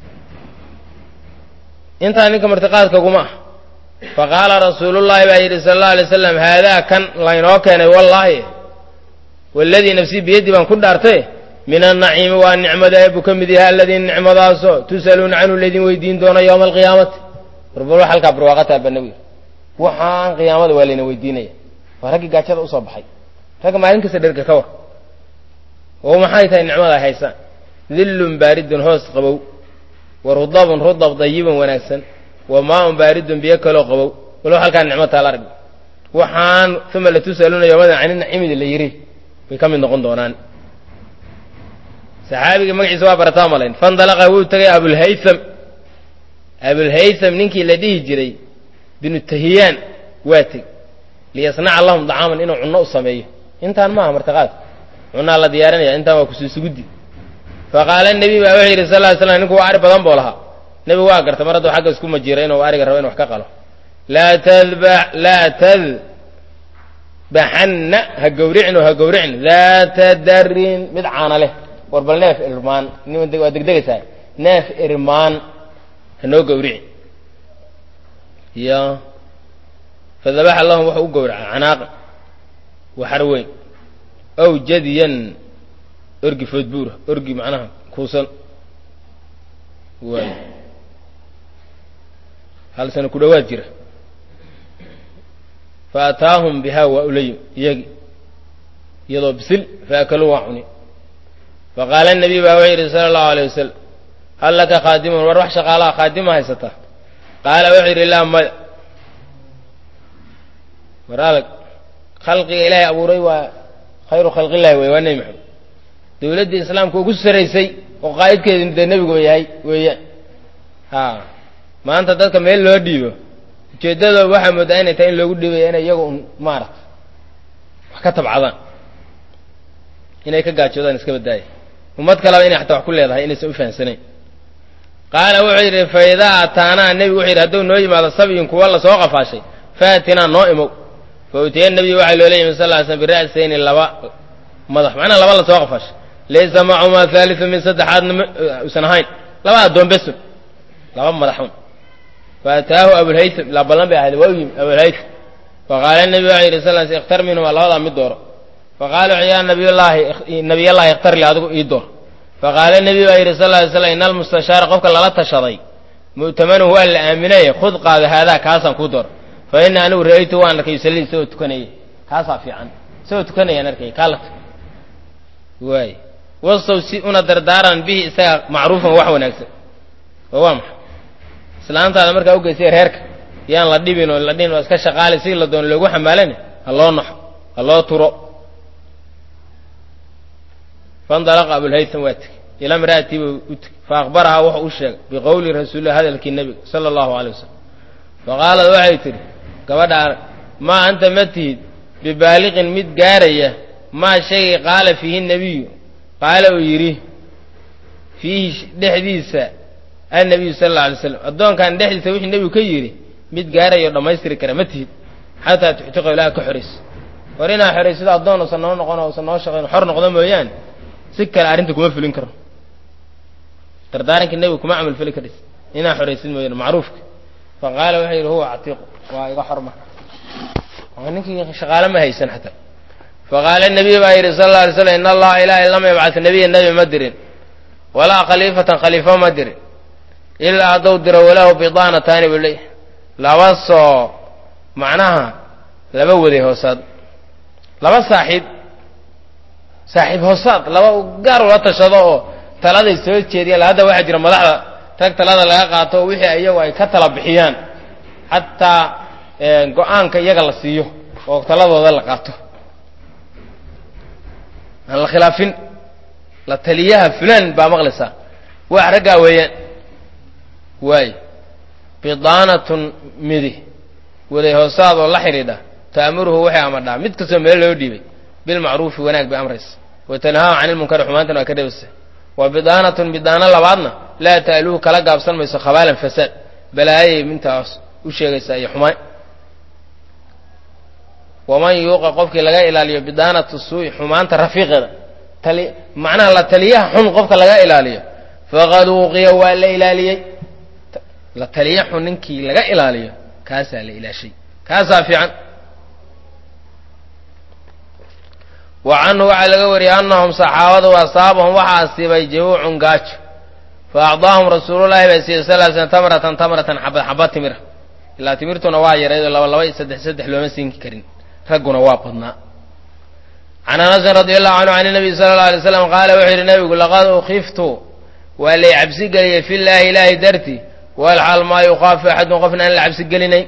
intaa ninka martiqaadka guma ah faqaala rasuulullaahi baa yidhi sala allau alay slam haadaa kan laynoo keenay wallaahi waladii nafsii biyadii baan ku dhaartay min annaciimi waa nicmada eebbu ka mid yahay alladii nicmadaasoo tus'aluuna canhu laydin weydiin doono yowma alqiyaamati warbal halkaa barwaaqataa ba nabiga waxaan qiyaamada waa layna weydiinaya waa raggii gaajada usoo baxay ragga maalin kasta dherga ka war oo maxay tahay nicmada ay haysaan dillun baaridun hoos qabow wa rudabun rudab dayiban wanaagsan wa maaun baaridun biyo kaloo qabow walow halkaa nicmo taala arg waxaan uma latus'aluuna yowmada cani nacimidi la yidhi way ka mid noqon doonaan saxaabiga magaciisa waa barataa malayn fandalaqa wuu tegay abulhaytham abulhaytham ninkii la dhihi jiray binu tahiyaan waa teg liyasnaca lahum dacaaman inuu cunno u sameeyo intaan maaha martiqaad cunnaa la diyaarinaya intaan waa kusuusuguddi faqaala nebi baa wuxuu yidhi sal ly slam ninku waa ari badan buu lahaa nebigu waa garta mar hadduu xagga isku majiira inuu ariga rabo inu wax ka qalo laa tadba laa tadbaxanna ha gawricno ha gawricno daata darin mid caana leh war bal neef irmaan waa degdegaysaa neef irmaan hanoo gawrici ya fadabaxa lahum wuxuu u gowraca canaaqa waxar weyn ow jadiyan orgi foodbuura orgi macnaha kuusan waay hal sano ku dhowaad jira fa ataahum bihaa waa ulayim iyagi iyadoo bisil faakaluu waa cuni faqaala nabiy baa wuxuu yidhi sala allahu alay wasalam hal laka khaadimun war wax shaqaalaha khaadima haysataa qaala wuxuu yidhi laa maya war adag khalqiga ilaahay abuuray waa khayru khalqillahi wey waa nebi maxamed dawladdii islaamka ugu saraysay oo qaa'idkeedi dee nebigu yahay weeyaan ha maanta dadka meel loo dhiibo ujeeddadooda waxaa moodaa inay tahay in loogu dhiibaya inay iyagu un maarata wax ka tabcadaan inay ka gaajoodaan iska badaaya ummad kaleba inay xataa wax ku leedahay inaysan u fahamsanayn qaala wuxuu yidhi fa idaa ataanaa nebigu wuxuu yidhi hadduu noo yimaado sabyin kuwa lasoo qafaashay faatinaa noo imow fa utiya nebiyu waxaa loola yimi sal ly slm bira'sayni laba madax macnaha laba lasoo qafaashay laysa macumaa haaliu min saddexaadna usan ahayn laba addoon besun laba madaxun fa ataahu abulhaytham ilaa ballan bay ahayd waa u yimi abulhaytham faqaala nebigu waxau yidhi sal sl ikhtar minhuma labadaa mid dooro faqaala wuxuu yaa nabiyullaahi nabiyallaahi ikhtar li adigu ii door faqaala nebi baa yidhi sal ly slam ina almustashaara qofka lala tashaday mu'tamanuhu waa la aaminaya khud qaada haadaa kaasaan kuu door fa ina anigu ra'aytu waan arkay yusallii isagoo tukanaya kaasaa fiican isagoo tukanayaan arkay kaa la tug waay wasow si una dardaaran bihi isaga macruufan wax wanaagsan oo waa maxay islaantaada markaa ugeysay reerka yaan la dhibin oo la dhihin oo iska shaqaalay si la doono loogu xamaalana ha loo naxo ha loo turo faindalaqa abulhaytham waa tegey ilaa mra'atii buu u tegey fa akhbarahaa wuxuu u sheegay biqowli rasuulilah hadalkii nebiga sala allahu alay wasalam faqaalad waxay tidhi gabadha arag maa anta ma tihid bibaaliqin mid gaaraya maa shaygay qaala fiihi nebiyu qaala uu yidhi fiihi dhexdiisa annabiyu sala alla alay slam addoonkan dhexdiisa wixii nebigu ka yidhi mid gaarayo dhammaystiri kara ma tihid xataa tuxtiqo ilaaha ka xorayso war inaa xoraysido addoon usan noo noqon usan noo shaqayn xor noqdo mooyaane si kale arrinta kuma fulin karo dardaarankii nebiga kuma camal feli karis inaa xoraysid mooyane macruufka fa qaala wuxuu yidhi huwa catiiqu waa iga xor marka ninkii shaqaale ma haysan xataa faqaala nabiy baa yidhi sal alla alay slam in allaha ilaahay lam yabcad nebiya nebi ma dirin walaa khaliifatan khaliifo ma dirin ilaa hadduu diro walahu bidaanataani buu leeyahy laba soo macnaha laba waday hoosaad laba saaxiib saaxiib hoosaad laba gaar ula tashado oo taladay soo jeediyaan hadda waxaa jira madaxda rag talada laga qaato oo wixii iyagu ay ka tala bixiyaan xataa go-aanka iyaga la siiyo oo taladooda la qaato aan la khilaafin la taliyaha fulan baa maqlaysaa wax raggaa weeyaan waay bidaanatun midi waday hoosaad oo la xidhiidha ta'muruhu waxay amadhaa mid kastoo meel loo dhiibay bilmacruufi wanaag bay amraysa wa tanhaahu cani ilmunkari xumaantana waa ka dhebasa wa bidaanatun bidaano labaadna laa ta'luhu kala gaabsan mayso khabaalan fasaad balaayay mintaas u sheegaysaa iyo xumaan waman yuuqa qofkii laga ilaaliyo bidaanatu suu'i xumaanta rafiiqeeda tali macnaha la taliyaha xun qofka laga ilaaliyo faqad uuqiya waa la ilaaliyey la taliya xun ninkii laga ilaaliyo kaasaa la ilaashay kaasaa fiican wa canhu waxaa laga wariyey annahum saxaabadu asaabahum waxaa asiibay jabuucun gaajo fa acdaahum rasuulullahi baa siiyey sal l slm tamratan tamratan xabad xabad timira ilaa timirtuna waa yaraydoo laba laba iyo saddex saddex looma siin karin ragguna waa badnaa can anasin radi allahu canhu can nabiy sala alla alay slam qaala wuxuu yidhi nabigu laqad ukiftu waa lay cabsi geliyey fi llaahi ilaahay darti walxal maa yukhaafu axadun qofna aan la cabsi gelinayn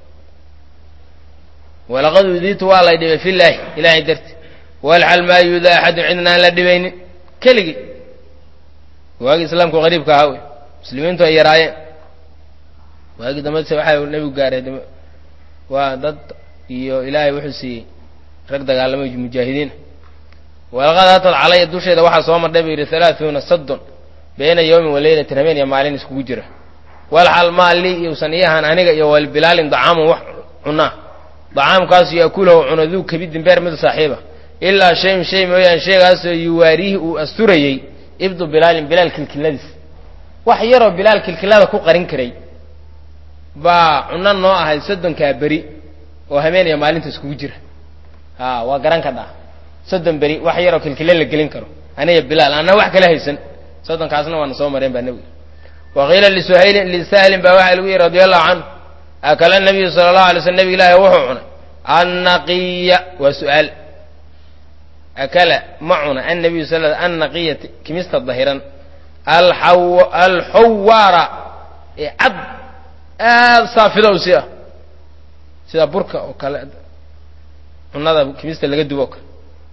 walaqad udiitu waa lay dhibay fi llaahi ilaahay darti walxal maa yuudaa axadun cidna aan la dhibaynin keligii waagii islaamku qariibka ahaa wey muslimiintu ay yaraayeen waagii dambase waxaa nebigu gaaray waa dad iyo ilaahay wuxuu siiyey rag dagaalamay mujaahidiina walaqad hatad calaya dusheeda waxaa soo mardhay buu yidhi halaaثuuna saddon bayna yowmin waleylatin habeen iyo maalin iskugu jira walxal maa lii iusan ii ahaan aniga iyo walbilaalin dacaamun wax cunaa dacaamkaasu yakulahu cuno duu kabidin beer mid saaxiiba ilaa shayun shay mooyaan shaygaasoo yuwaariihi uu asturayey ibdu bilaalin bilaal kilkiladiis wax yaroo bilaal kilkilada ku qarin karay baa cuno noo ahayd soddonkaa beri oo habeeniya maalinta iskugu jira a waa garan ka dhaa soddon beri wax yaroo kilkile la gelin karo aniga bilaal anna wax kala haysan soddonkaasna waana soo mareen baa nebiga wa qiila lisuhaylin lisahlin baa waxaa lagu yihi radi allahu canhu akala nabiyu sala allahu alay slm nebig ilaahi wuxuu cunay annaqiya waa su-aal akala ma cuna annabiyu sal annaqiya kimista dahiran alxawaara ee cad aada saafidow si ah sida burka oo kale cunada kimista laga dubo o kale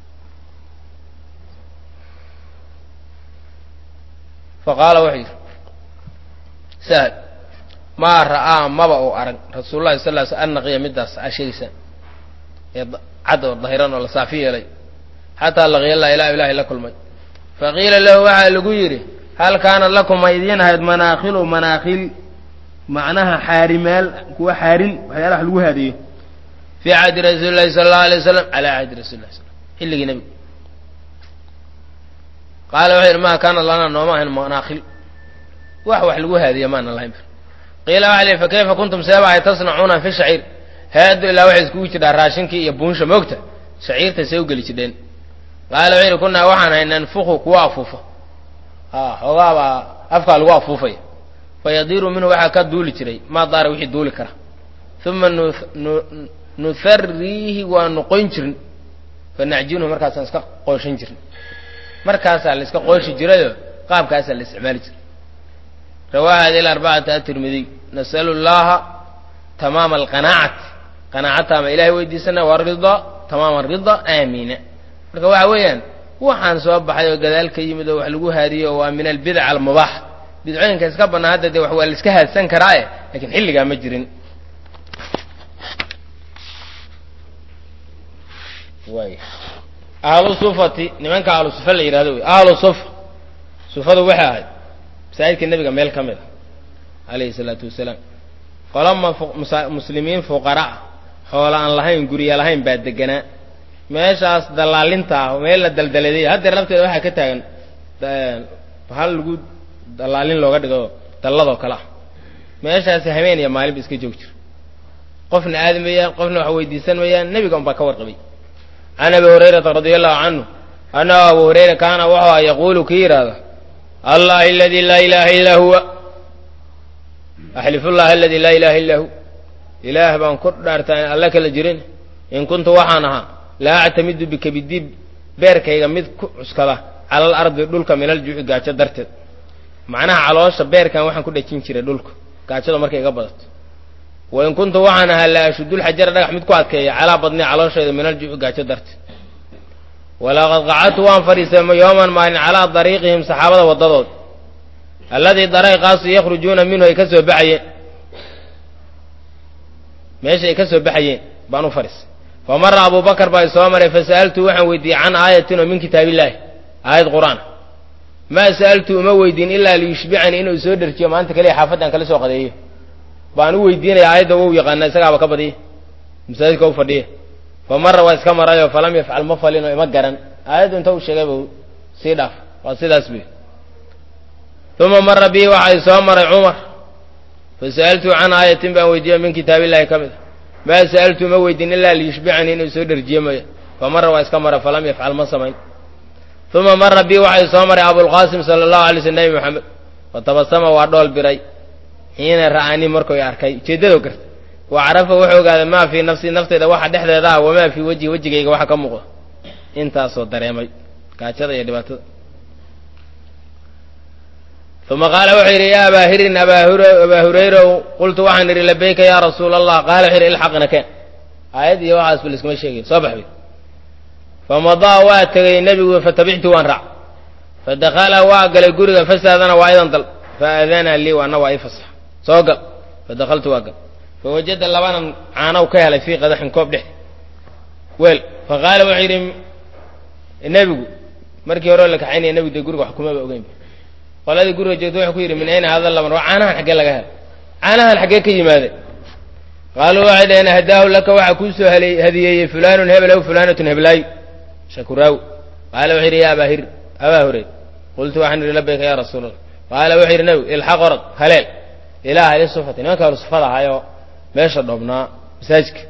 faqaala wuxuu yidhi sahl maa ra'aa maba uu arag rasuul llahi sal sl annaqiya midaas aa sheegaysaan ee cad oo dahiran oo la saafi yeelay xataa laqiya allah ilaa ilaahay la kulmay faqiila lahu waxaa lagu yidhi hal kaanat lakum ma idiin ahayd manaakhilu manaakhil macnaha xaarimaal kuwa xaarin waxyaalaha lagu haadiyo fii cahdi rasuuli llahi sala allahu alay wasalam calaa cahdi rasuli lah sl xilligii nebiga qaala wuxuu yidhi maa kaanat lana nooma ahayn manaakhil wax wax lagu haadiya maana lahayn qiila waxa li fa kayfa kuntum seebahay tasnacuuna fi shaciir haadu ilaa waxay iskugu jidhaa raashinkii iyo buunsha moogta shaciirta see u geli jidheen qaala wuxuu yidhi kunaa waxaan ahay nanfuku kuwa afuufa a xoogaabaa afkaa lagu afuufaya fayadiiru minhu waxaa ka duuli jiray maa daara wixii duuli kara uma nuhariihi waa noqoyn jirin fanacjinuhu markaasaan iska qooshan jirin markaasaa la iska qooshi jirayoo qaabkaasaa la isticmaali jiray rawaaha hadi arbacata atirmidiy nasalu llaha tamaama alqanaacati qanaacataama ilahay weydiisana warida tamaama rida aamiina marka waxa weeyaan waxaan soo baxay oo gadaal ka yimid oo wax lagu haadiyo waa min albidac almubaax bidcooyinka iska bannaa hadda dee wax waa la iska haadsan karaae lakiin xilligaa ma jirin way ahlu sufati nimanka ahlu sufa la yidhahdo wey ahlu sufa sufadu waxay ahayd masaajidka nebiga meel ka mid a alayhi salaatu wasalaam qolama muslimiin fuqara ah xoola aan lahayn gurya lahayn baa deganaa meeshaas dallaalinta ah meel la daldaladay haddeer lafteeda waxaa ka taagan hal lagu dallaalin looga dhigo dalladoo kale ah meeshaasi habeen iyo maalinba iska joog jira qofna aadi mayaan qofna wax weydiisan mayaan nebiga unbaa ka warqabay can abi hurayrata radia allahu canhu annahu abu hurayra kaana wuxuu a yaquulu kii yidhaahda allahi aladii laa ilaaha illaa huwa axlifullahi aladii laa ilaaha illaa hu ilaah baan ku dhaartaa in alle kala jirin in kuntu waxaan ahaa laa actamidu bika bidib beerkayga mid ku cuskada calal ardi dhulka minal juuci gaajo darteed macnaha caloosha beerkan waxaan ku dhejin jiray dhulka gaajada markay iga badato wa in kuntu waxaan ahaa la ashudulxajara dhagax mid ku adkeeya calaa badni calooshayda minal juuci gaajo darteed walaqad qacadtu waan fadhiistay yooman maalin calaa dariiqihim saxaabada waddadood alladii dariiqaasu yakhrujuuna minhu ay ka soo baxayeen meesha ay ka soo baxayeen baan u fadhiistay fa mara abu bakar baa isoo maray fasa'altu waxaan weydiiyey can aayatin oo min kitaabillaahi aayad qur-aan maa sa'altu uma weydiin ilaa liyushbicanii inuu soo dherjiyo maanta kaliya xaafaddan kala soo qadeeyo baan u weydiinaya aayadda wou yaqaana isagaaba ka badiya masaajidka u fadhiya fa mara waa iska marayoo falam yafcal ma falinoo ima garan aayaddu inta u sheegay buu sii dhaaf waa sidaas buy uma mara bii waxaa soo maray cumar fasa'altu can aayatin baan weydiiyo min kitaabillahi ka mid a maa sa'altu ma weydiin ilaa liyushbicanii inuu soo dherjiyo maya fa mara waa iska mara falam yafcal ma samayn uma mara bii waxay soo maray abulqaasim sala allahu alay sl nebi moxamed fatabasama waa dhool biray xiina ra'anii markuu arkay ujeeddadoo garta wa carafa wuxuu ogaaday maa fii nafsii nafteyda waxa dhexdeeda ah wamaa fii wejhi wejigayga waxa ka muuqda intaasoo dareemay gaajada iyo dhibaatada uma qaala wuxuu yidhi yaa abaa hirin abaa hurayrow qultu waxaan idhi labayka yaa rasuula allah qaala wuxuu yidhi ilxaqna keen aayad iyo waxaas ba laiskuma sheegayo soo bax bay famadaa waa tegay nebigu fatabictu waan raac fadakala waa galay guriga fasaadana waa idan dal faadana lii waana waa ii fasax soo gal fadakaltu waa gal fawajada labanan caanow ka helay fii qadaxin koob dhex weel faqaala wuxuu yidhi nebigu markii hore la kaxaynaya nebigu dee guriga wax kumaba ogeynba qoladii guriga joogta wuxuu ku yidhi min ayna hada laban waa caanahan xaggee laga helay caanahan xaggee ka yimaade qaaluu waxay dhaheen hadaahu laka waxaa kuu soo hadiyeeyey fulaanun hebel aw fulaanatun heblaayu shakuraawi qaala wuxuu yidhi ya abaa hir abaa hurey qultu waxaan idhi labayka ya rasuul allah qaala wuxuu yidhi nebigu ilxaq orod haleel ilaa ahli sufati nimanka ahlu sufada ahaayoo meesha dhoobnaa masaajidka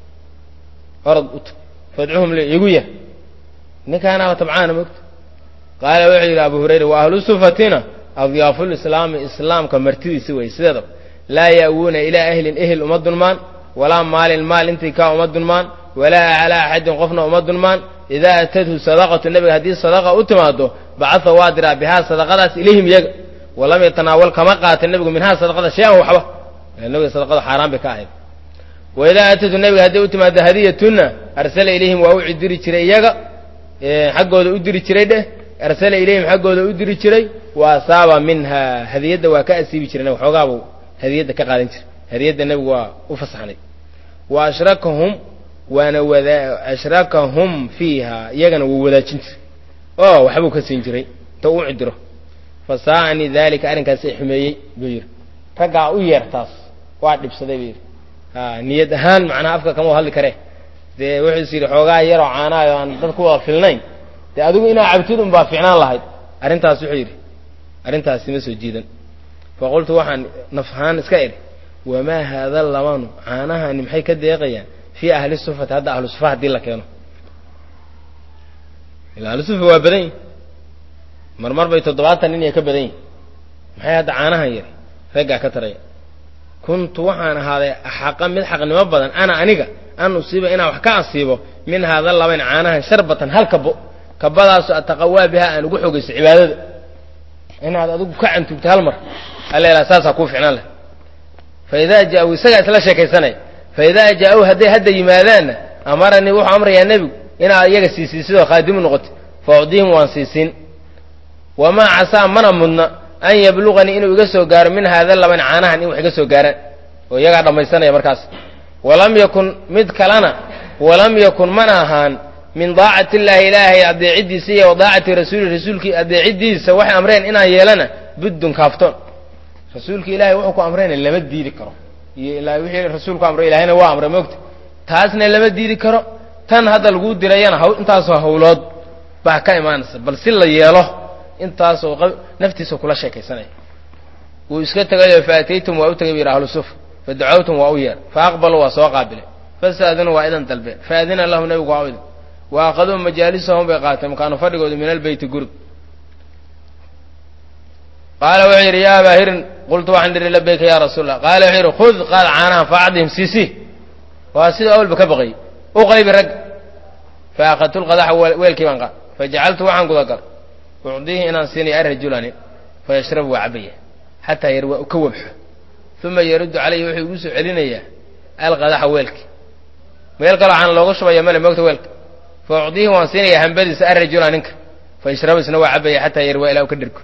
orod ut fadcuhum li igu yah ninkaanaaba tabcaana mogta qaala wuxuu yidhi abu hurayra wa ahlu sufatina adyaafulislaami islaamka martidiisi wey sideedaba laa ya'wuuna ilaa ahlin ehel uma dulmaan walaa maalin maal intii kaa uma dulmaan walaa calaa axadin qofna uma dulmaan idaa atadhu sadaqatu nebiga haddii sadaqa u timaado bacaa waa diraa bihaa sadaqadaas ilayhim iyaga walam yatanaawal kama qaata nebigu minhaa sadaqada shay-an waxba nabiga sadaqada xaaraan bay ka ahayd wa idaa atadhu nebiga haddii u timaado hadiyatunna arsala ilayhim waa u cidiri jiray iyaga xaggooda u diri jiray dheh arsala ilayhim xaggooda u diri jiray wa asaaba minha hadiyadda waa ka asiibi jiray waxoogaabuu hadiyadda ka qaadan jiray hadiyadda nebigu waa u fasaxnay wa ashrakahum waana wada ashrakahum fiiha iyagana wuu wadaajin jiray oo waxbuu ka siin jiray inta u cidiro fa saa'anii daalika arrinkaasi xumeeyey buu yidhi raggaa u yeertaas waa dhibsaday buu yidhi ha niyad ahaan macnaha afka kama hadli karee dee wuxuus yidhi xoogaa yaroo caanaayo aan dad ku wada filnayn dee adigu inaa cabtid un baa fiicnaan lahayd arrintaas wuxuu yidhi arrintaasi ma soo jiidan fa qultu waxaan naf ahaan iska idhi wamaa haada labanu caanahani maxay ka deeqayaan fii ahli sufati hadda ahlu sufa haddii la keeno ila ahlu sufa waa badan yihin marmar bay toddobaatan nin iyo ka badan yihin maxay hadda caanahan yari raggaa ka taraya kuntu waxaan ahaaday axaqa mid xaqnimo badan ana aniga an usiiba inaan wax ka asiibo min haada labayn caanahan sharbatan hal kabo kabadaaso ataqawaa biha aan ugu xogayso cibaadada inaad adigu ka cantugto hal mar alla saasaa kuu ficnaan leh fa idaa jaa-u isagaa isla sheekaysanaya fa idaa jaa-u hadday hadda yimaadaanna amaranii wuxuu amrayaa nebigu inaad iyaga siisiisidoo khaadimu noqoto fa ucdihim waan siisiin wamaa casaa mana mudna an yabluqanii inuu iga soo gaaro min haada laban caanahan in wax iga soo gaaraan oo iyagaa dhammaysanaya markaas walam yakun mid kalena walam yakun mana ahaan min daacati illaahi ilaahay adeeciddiisa iyo wadaacati rasuuli rasuulkii adeeciddiisa waxay amreen inaan yeelana buddun kaaftoon rasuulka ilahay wuxuu ku amrayna lama diidi karo iyo ilaa wixii rasuulku amray ilahayna waa amray moogta taasna lama diidi karo tan hadda laguu dirayana haw intaasoo hawlood baa ka imaanaysa bal si la yeelo intaasoo naftiisa kula sheekaysanaya wuu iska tegayo faataytum waa u tegay bu yidhi ahlu sufa fadacawtum waa u yeer faaqbaluu waa soo qaabilay fastaadinuu waa idan dalbeen faadina lahum nebigu waa u idin wa akhaduu majaalisahum bay qaateen makaanu fadhigoodu min albeyti gurig qaala wuxuu yidhi yaa abaa hirin qultu waxaan idhi labayka ya rasuul allah qaala wuxuu yidhi khud qaad caanaha faacdihim siisi waa sida awalba ka baqayy u qaybi rag fa akhadtu lqadaxa weelkii baan qaad fajacaltu waxaan gudagal ucdiihi inaan siinaya arajulanin fayashrabu waa cabaya xataa yar waa ka wabxo uma yaruddu calayhi wuxuu igu soo celinayaa alqadaxa weelki meel kaloo waxaan looga shubaya male moogta weelka fa ucdiihi waan siinayaa hambadiisa arajula ninka fayashrabu isna waa cabaya xataa yar waa ilaa u ka dhirko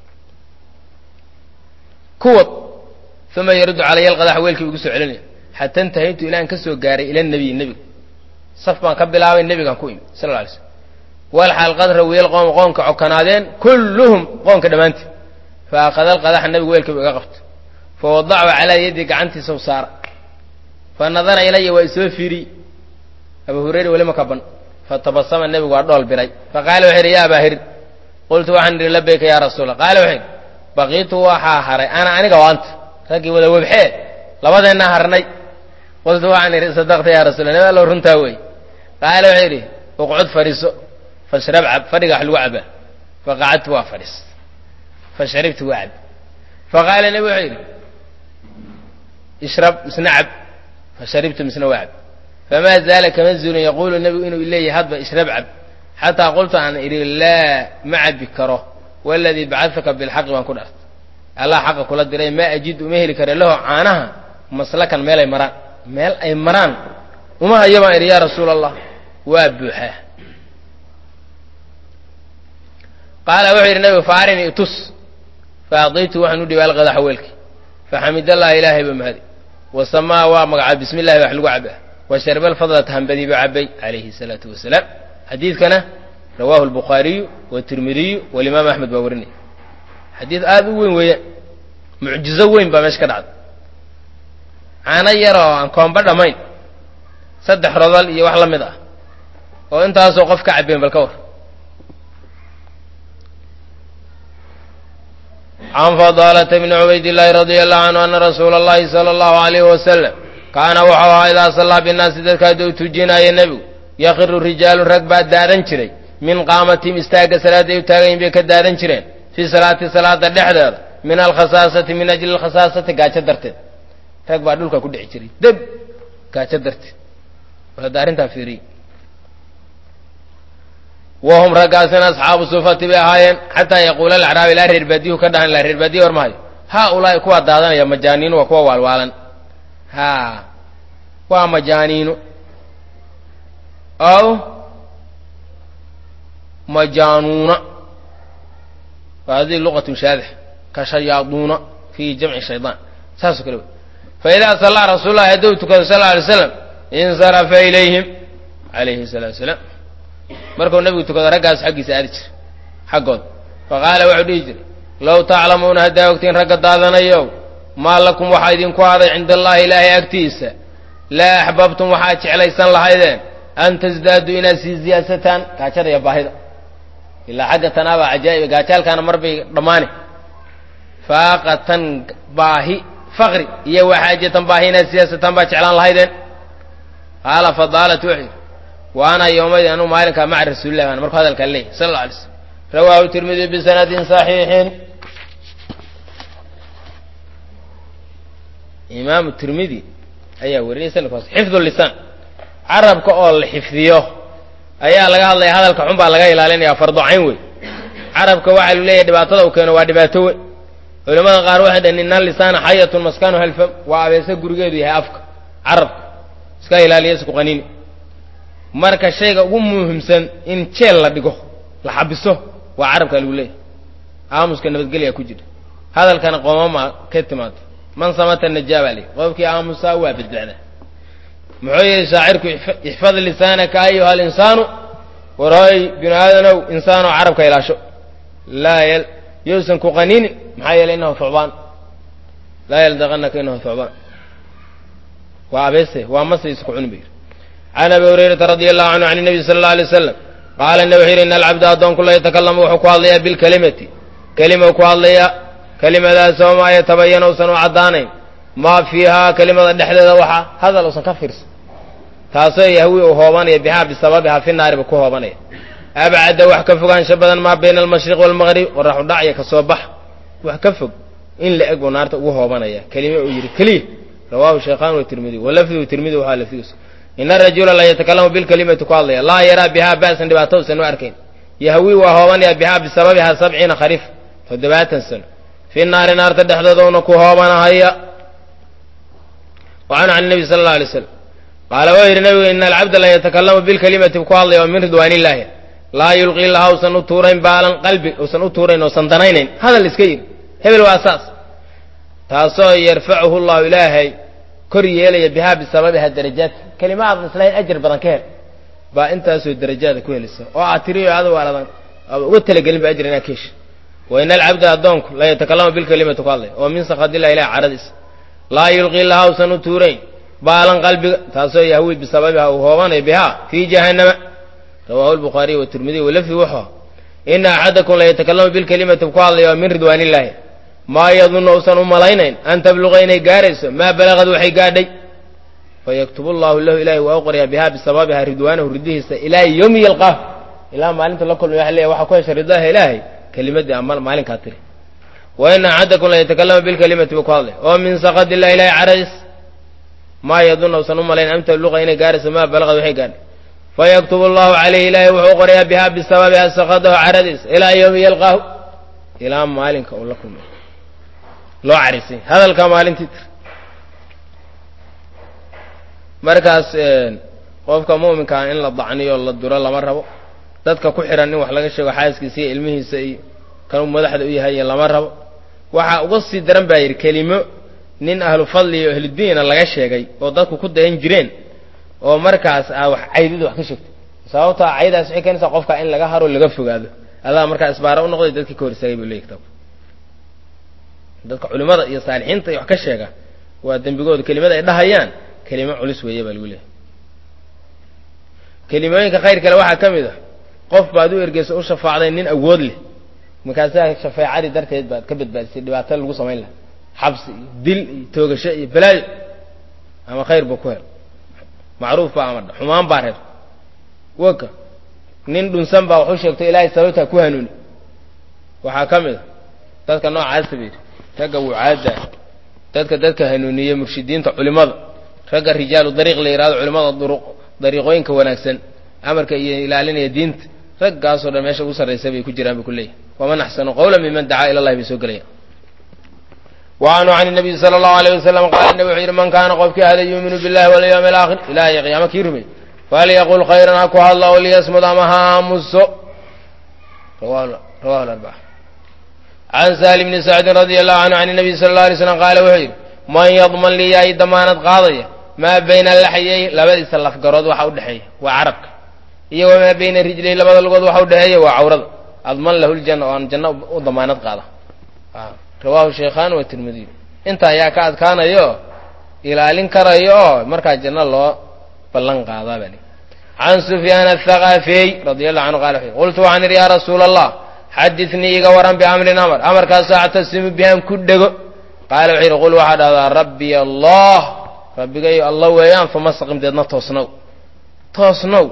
kuwad uma yaruddu calaya alqadaxa weelkii igu soo celinaya xata intahaytu ilaan ka soo gaaray ila nabiyi nebiga saf baan ka bilaabay nebigaan ku imi sal lla alay slam walxaal qad rawiyal qoom qoonka cokanaadeen kulluhum qoonka dhammaanteed fa akhada alqadaxa nebigu weelkiibu iga qabto fa wadachu calaa yaddi gacantiisa u saara fa nadara ilaya waa isoo fiiriy abu hurayra weli ma kaban fatabasama nebigu waa dhool biray faqaala wuxuu yidhi ya abaa hirin qultu waxaan idhi labayka ya rasuula qaala wuxuu yidhi baqiitu waxaa haray ana aniga waanta raggii wada webxee labadeennaa harnay qultu waxaan idhi sadaqta ya rasuula nabi allow runtaa wey qaala wuxuu yidhi uqcud fadhiiso fashrab cab fadhiga wax lagu cabaa faqacadtu waa fadhiis fasharibtu waa cab faqaala nebi wuxuu yidhi ishrab misna cab fasharibtu misna waa cab famaa zaala kama zuulin yaquulu nebigu inuu leeyahay hadba ishrab cab xataa qultu aan idhi laa ma cabi karo waladii bacadaka bilxaqi baan ku dhaartay allah xaqa kula diray maa ajid uma heli kare laho caanaha maslakan meel ay maraan meel ay maraan uma hayo baan idhi yaa rasuula allah waa buuxaa qaala wuxuu yidhi nabigu faarini itus faadaytu waxaan u dhiibay alqadaxa weelki faxamidallaha ilaahay ba mahadi wasamaa waa magacaab bismi illahi wax lagu cabaa wa sharba alfadlata hambadii ba cabay calayhi salaatu wasalaam xadiidkana rawahu albukhaariyu watirmidiyu walimaam axmed baa warinaya xadiid aada u weyn weeyaan mucjizo weyn baa meesha ka dhacday caano yaroo aan koomba dhammayn saddex rodol iyo wax la mid ah oo intaasoo qof ka cabeen bal ka war can fadaalata bni cubaydillaahi radia allahu canhu ana rasuula allahi sala allahu alayhi wasalam kaana wuxuu ahaa idaa sallaa binnaasi dadka hadduu tujinaayo nebigu yakiru rijaalun rag baa daadan jiray min qaamatihim istaagga salaadda ay u taagayin bay ka daadan jireen fii salaati salaada dhexdeeda min alkhasaasati min ajli alkhasaasati gaajo darteed rag baa dhulka ku dhici jiray deb gaajo darteed hadda arrintaa fiiriye wahum raggaasina asxaabu sufati bay ahaayeen xataa yaquula alacraabi ilaa reer baadiyuhu ka dhahan ilaa reer baadiya war mahayo haa ulaahi kuwaa daadanaya majaaniinu waa kuwa waalwaalan ha waa majaaniinu aw majaanuuna wa hadihi luqatun shaadix ka shayaaduuna fi jamci shaydaan saasoo kale wey faidaa sallaa rasuul lahi hadduu tukado sal lla alay slam insarafa ilayhim calayhi salatu wasalaam markuu nebigu tukado raggaas xaggiisa aadi jira xaggooda faqaala wuxuu dhihi jiray low taclamuuna haddaa ogtiin ragga daadanayow maa lakum waxaa idinku haday cinda allahi ilaahay agtiisa laa axbabtum waxaad jeclaysan lahaydeen an tasdaaduu inaad sii ziyaasataan gaajada iyo baahida ilaa xagga tanaabaa cajaa'iba gaajaalkaana mar bay dhammaani faaqatan baahi faqri iyo waxaajatan baahi inaad siyaasataan baa jeclaan lahaydeen qaala fadaalat wuxuu yidhi wa ana yowmadii anuu maalinkaa maca rasuulillahi baan markuu hadalkaa leeyahy sala alla alay slam rawaahu tirmidi bisanadin saxiixin imaamu tirmidi ayaa wariyay sanadkaas xifdu lisaan carabka oo la xifdiyo ayaa laga hadlaya hadalka xun baa laga ilaalinaya fardo cayn wey carabka waxaa lu leeyahay dhibaatada uu keeno waa dhibaato wey culamada qaar waxay dhaheen ina lisaana xayatun maskanu halfam waa abeese gurigeedu yahay afka carabka iska ilaaliya isku qaniini marka shayga ugu muhiimsan in jeel la dhigo la xabiso waa carabka lagu leeyahay aamuska nabadgelyaa ku jira hadalkana qoomama ka timaado man samata najaa baa leeyahy qofkii aamusaa waa badbaada muxuu yihi shaacirku ixfad lisaanaka ayuha alinsaanu warhooy binu aadanow insaanoo carabka ilaasho laa yousan ku qaninin maxaa yeeley inahu thucbaan laa yaldaqanaka inahu thucbaan waa abeese waa mase isku cuni ba yidhi can abi hurayrata radia allahu canhu can nabiy sala alla alay wasalam qaala nabi wuxuu yidhi ina alcabda addoonku la yatakalamu wuxuu ku hadlayaa bilkelimati kelima ku hadlayaa kelimadaasoo maa yatabayana usan u caddaanayn maa fiihaa kelimada dhexdeeda waxaa hadal usan ka fiirsan taasoo yahwi uu hoobanaya bihaa bisababihaa fi naariba ku hoobanaya abcadda wax ka fogaansho badan maa bayna almashriq waalmaqrib waraxu dhacya ka soo bax wax ka fog in la eg buu naarta ugu hoobanaya kelime uu yidhi keliya rawaahu shaykhaan watirmidiy walafdigu tirmidi waxaa lafdigiisu ina arajula la yatakalamu bilkelimati ku hadlaya laa yaraa bihaa ba'san dhibaato usan u arkayn yahwi waa hoobanaya bihaa bisababihaa sabciina khariif toddobaatan sano fi naari naarta dhexdooda una ku hoobanahaya wacanhu can nebi sala alla alay slam qaala wuxuu yidhi nabigu ina alcabda la yatakalamu bilkelimati ku hadlaya oo min ridwaan illaahi laa yulqii laha usan u tuurayn baalan qalbi usan u tuurayn oosan danaynayn hadal iska yidhi hebel waa saas taasoo yarfacuhu llahu ilaahay kor yeelaya bihaa bisababiha darajaat kelima aadan islahayn ajar badan ka hel baa intaasoo darajaada ku helisa oo aad tiriyo adigu aaladan uga talagelin ba ajr inaad ka hesha wa ina alcabda addoonku la yatakalamu bilkelimati ku hadlay oo min sakadillahi ilahi caradiisa laa yulqii laha usan u tuurayn baalan qalbiga taasoo yahwi bisababiha uu hoobanayo bihaa fii jahannama rawahu lbukhaariy watirmidiy walafdi wuxuu ina axadakum la yatakalamu bilkelimati ku hadlaya oo min ridwaan illaahi maa yadunnu usan u malaynayn an tabluqa inay gaarayso maa balagad waxay gaadhay fayaktub llahu lahu ilahi waa u qoryaa bihaa bisababiha ridwaanahu ridihiisa ilaa yowmi yalqaahu ilaa maalinta la kulmay waa leeya waxaa ku hesha ridaha ilaahay kelimadii ama maalinkaa tiri wa ina axadakum la yatakalamu bilkelimati buu ku hadlay oo min sakad illahi ilahi caradis maa yadunna usan u malayn an tabluqa inay gaarayso maa balagad waxay gaadhay fayaktub allahu calayhi ilaahay wuxuu u qoryaa bihaa bisababiha sakadahu caradiisa ilaa yowmi yalqaahu ilaa maalinka uu la kulmay loo carisay hadalka maalintii tir markaas qofka mu'minkaa in la dacniyo la duro lama rabo dadka ku xihan in wax laga sheego xaaskiisa iyo ilmihiisa iyo kanuu madaxda u yahay lama rabo waxaa uga sii daran baa yidhi kelimo nin ahlu fadli iyo ahludiina laga sheegay oo dadku ku dayan jireen oo markaas a wax caydida wax ka sheegto sababtaa caydaas waxay keenaysaa qofka in laga haro laga fogaado adaa markaa isbaara u noqday dadkii ka hor istaagay buu leeyahy kitaabku dadka culimada iyo saalixiinta iyo wax ka sheega waa dembigooda kelimada ay dhahayaan kelimo culus weeye baa lagu leeyahay kelimooyinka khayr kale waxaa ka mid a qof baad u ergeyso u shafaacday nin awood leh markaasaa shafeecadii darteed baad ka badbaadisay dhibaato lagu samayn laha xabsi iyo dil iyo toogasho iyo balaayo ama khayr buu ku hel macruuf baa ama xumaan baa reer waka nin dhunsan baa waxu sheegto ilaahay sababtaa ku hanuuni waxaa ka mid a dadka noocaasa ba yidhi ragga wucaadda dadka dadka hanuuniye murshidiinta culimada ragga rijaalu dariiq la yihahdo culimada duruq dariiqooyinka wanaagsan amarka iyo ilaalinaya diinta raggaasoo dhan meesha ugu sarraysa bay ku jiraan bay ku leeyahy waman axsanu qawla miman dacaa ila allahi bay soo gelayaan wa canhu can nabiyi sala allahu alayh wasalam qaala nabi wuxuu yidhi man kaana qofkii ahada yuuminu billahi walyawmi alaakhir ilahay qiyaamo kii rumey falyaqul khayran ha ku hadla oo liyasmud ama ha aamuso rawahu larbaca can sahli bni sacdin radia allahu canhu can nabiy sala alla alay slam qaala wuxuu yidhi man yadman lii yaay damaanad qaadaya maa bayna laxyay labadiisa lafgarood waxa udhexeeya waa carabka iyo wamaa bayna rijlay labada lugood waxa udhexeeya waa cawrada adman lahu ljanna oo aan janno u damaanad qaada rawaahu shaykhaan wa tirmidiy inta ayaa ka adkaanayo ilaalin karayo oo markaa janno loo ballan qaadaa baa li can sufyaan athaqafiy radia allahu canhu qala qultu waxaan idhi yaa rasuula allah xadinii iga waran biamrin amar amarkaasoo actasimu bihaan ku dhego qaala wuxuu yidhi qul waxaa dhahdaa rabbiy allah rabbigayo alla weeyaan fama staqim deedna toosnow toosnow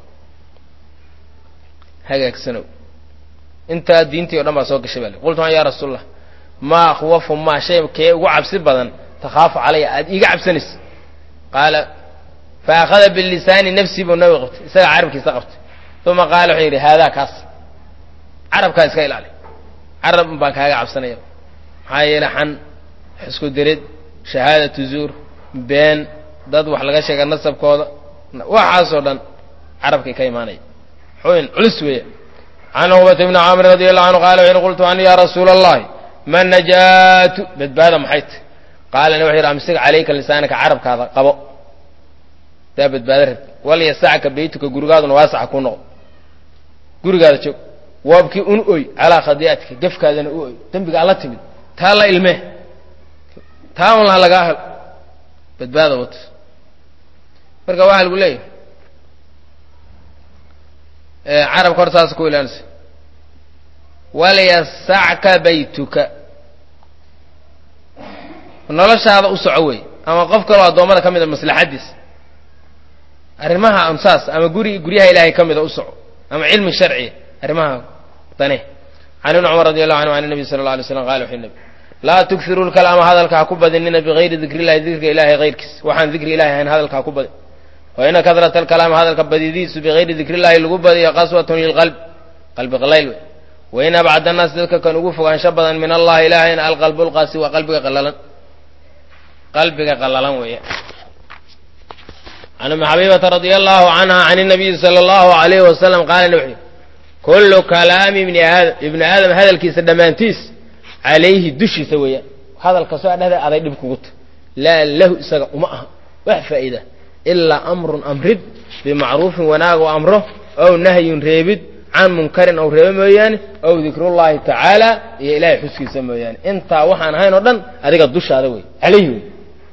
hagaagsanow intaa diintii o dhan baa soo gashay baa li qultu waxaan ya rasuul allah maa akhwafu maa shay kee ugu cabsi badan takhaafu calaya aada iiga cabsanaysa qaala fa akhada bilisaani nafsii buu nabiga qabtay isagaa carabkiisa qabtay uma qaala wuxuu yidhi haadaa kaas carabkaa iska ilaali carab baan kaaga cabsanaya maxaa yeele xan xisku dirid shahaadatu zuur been dad wax laga sheega nasabkooda waxaasoo dhan carabkay ka imaanaya xuyn culus weeya can cuqbata bni caamir radi allahu canhu qala wuxu yhi qultu an ya rasuula allahi ma najaatu badbaada maxay tahy qaalana wuxu yidhi amsig calayka lisaanaka carabkaada qabo daa badbaado rabti walyasacka beytuka gurigaaduna waasaca ku noqo gurigaada joog waabkii un oy calaa khadii'atika gefkaadana u oy dembigaa la timid taa la ilmee taa un laha lagaa helo badbaada wato marka waxaa lagu leeyahay carabka hor saas ku ilaalinaysa walyasacka baytuka noloshaada u soco wey ama qof kaloo addoommada ka mida maslaxaddiis arrimaha ansaas ama guri guryaha ilaahay ka mida u soco ama cilmi sharciya arrimaha dane can ibni cumar radi allahu canhu an nabi sala alla alay slam qala wuxuu nabi laa tughiru lkalaama hadalka ha ku badinina bigayri dikri illahi dikriga ilahay hayrkiis waxaan dikri ilahi ahayn hadalka ha ku badin wa ina kadrata alkalaama hadalka badidiisu bigayri dikri illahi lagu badiyo qaswatun lilqalb qalbi qalayl wey wain abcad annaas dadka kan ugu fogaansho badan min allahi ilaahayna alqalbu lqaasi waa qalbiga qalalan qalbiga qalalan weeye can umi xabiibata radia allahu canha can inabiyi sala allahu alayhi wasalam qaala wuxuu kullu kalaami ibni aadam ibni aadam hadalkiisa dhammaantiis calayhi dushiisa weeyaan hadal kastoo a dhehda aday dhib kugu ta laa lahu isaga uma aha wax faa'iida ilaa amrun amrid bimacruufin wanaag oo amro ow nahyun reebid can munkarin ow reebo mooyaane ow dikrullahi tacaala iyo ilaahay xuskiisa mooyaane intaa waxaan ahayn oo dhan adiga dushaada wey calayhi wey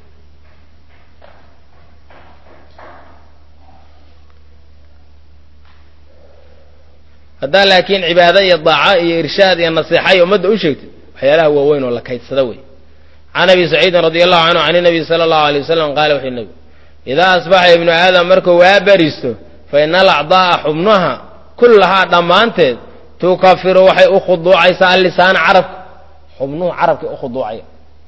haddaa laakiin cibaado iyo daaco iyo irshaad iyo nasiixa iyo ummadda u sheegtid waxyaalaha waaweyn oo la kaydsada wey can abi saciidin radi allahu canhu can inabiy sala allahu alay wasalam qaala wuxuu nabi idaa asbaxa ibnu aadam markuu waa bariisto fa ina alacdaa'a xubnaha kullahaa dhammaanteed tukafiru waxay u khuduucaysaa allisaana carabka xubnuhu carabkay u khuduucaya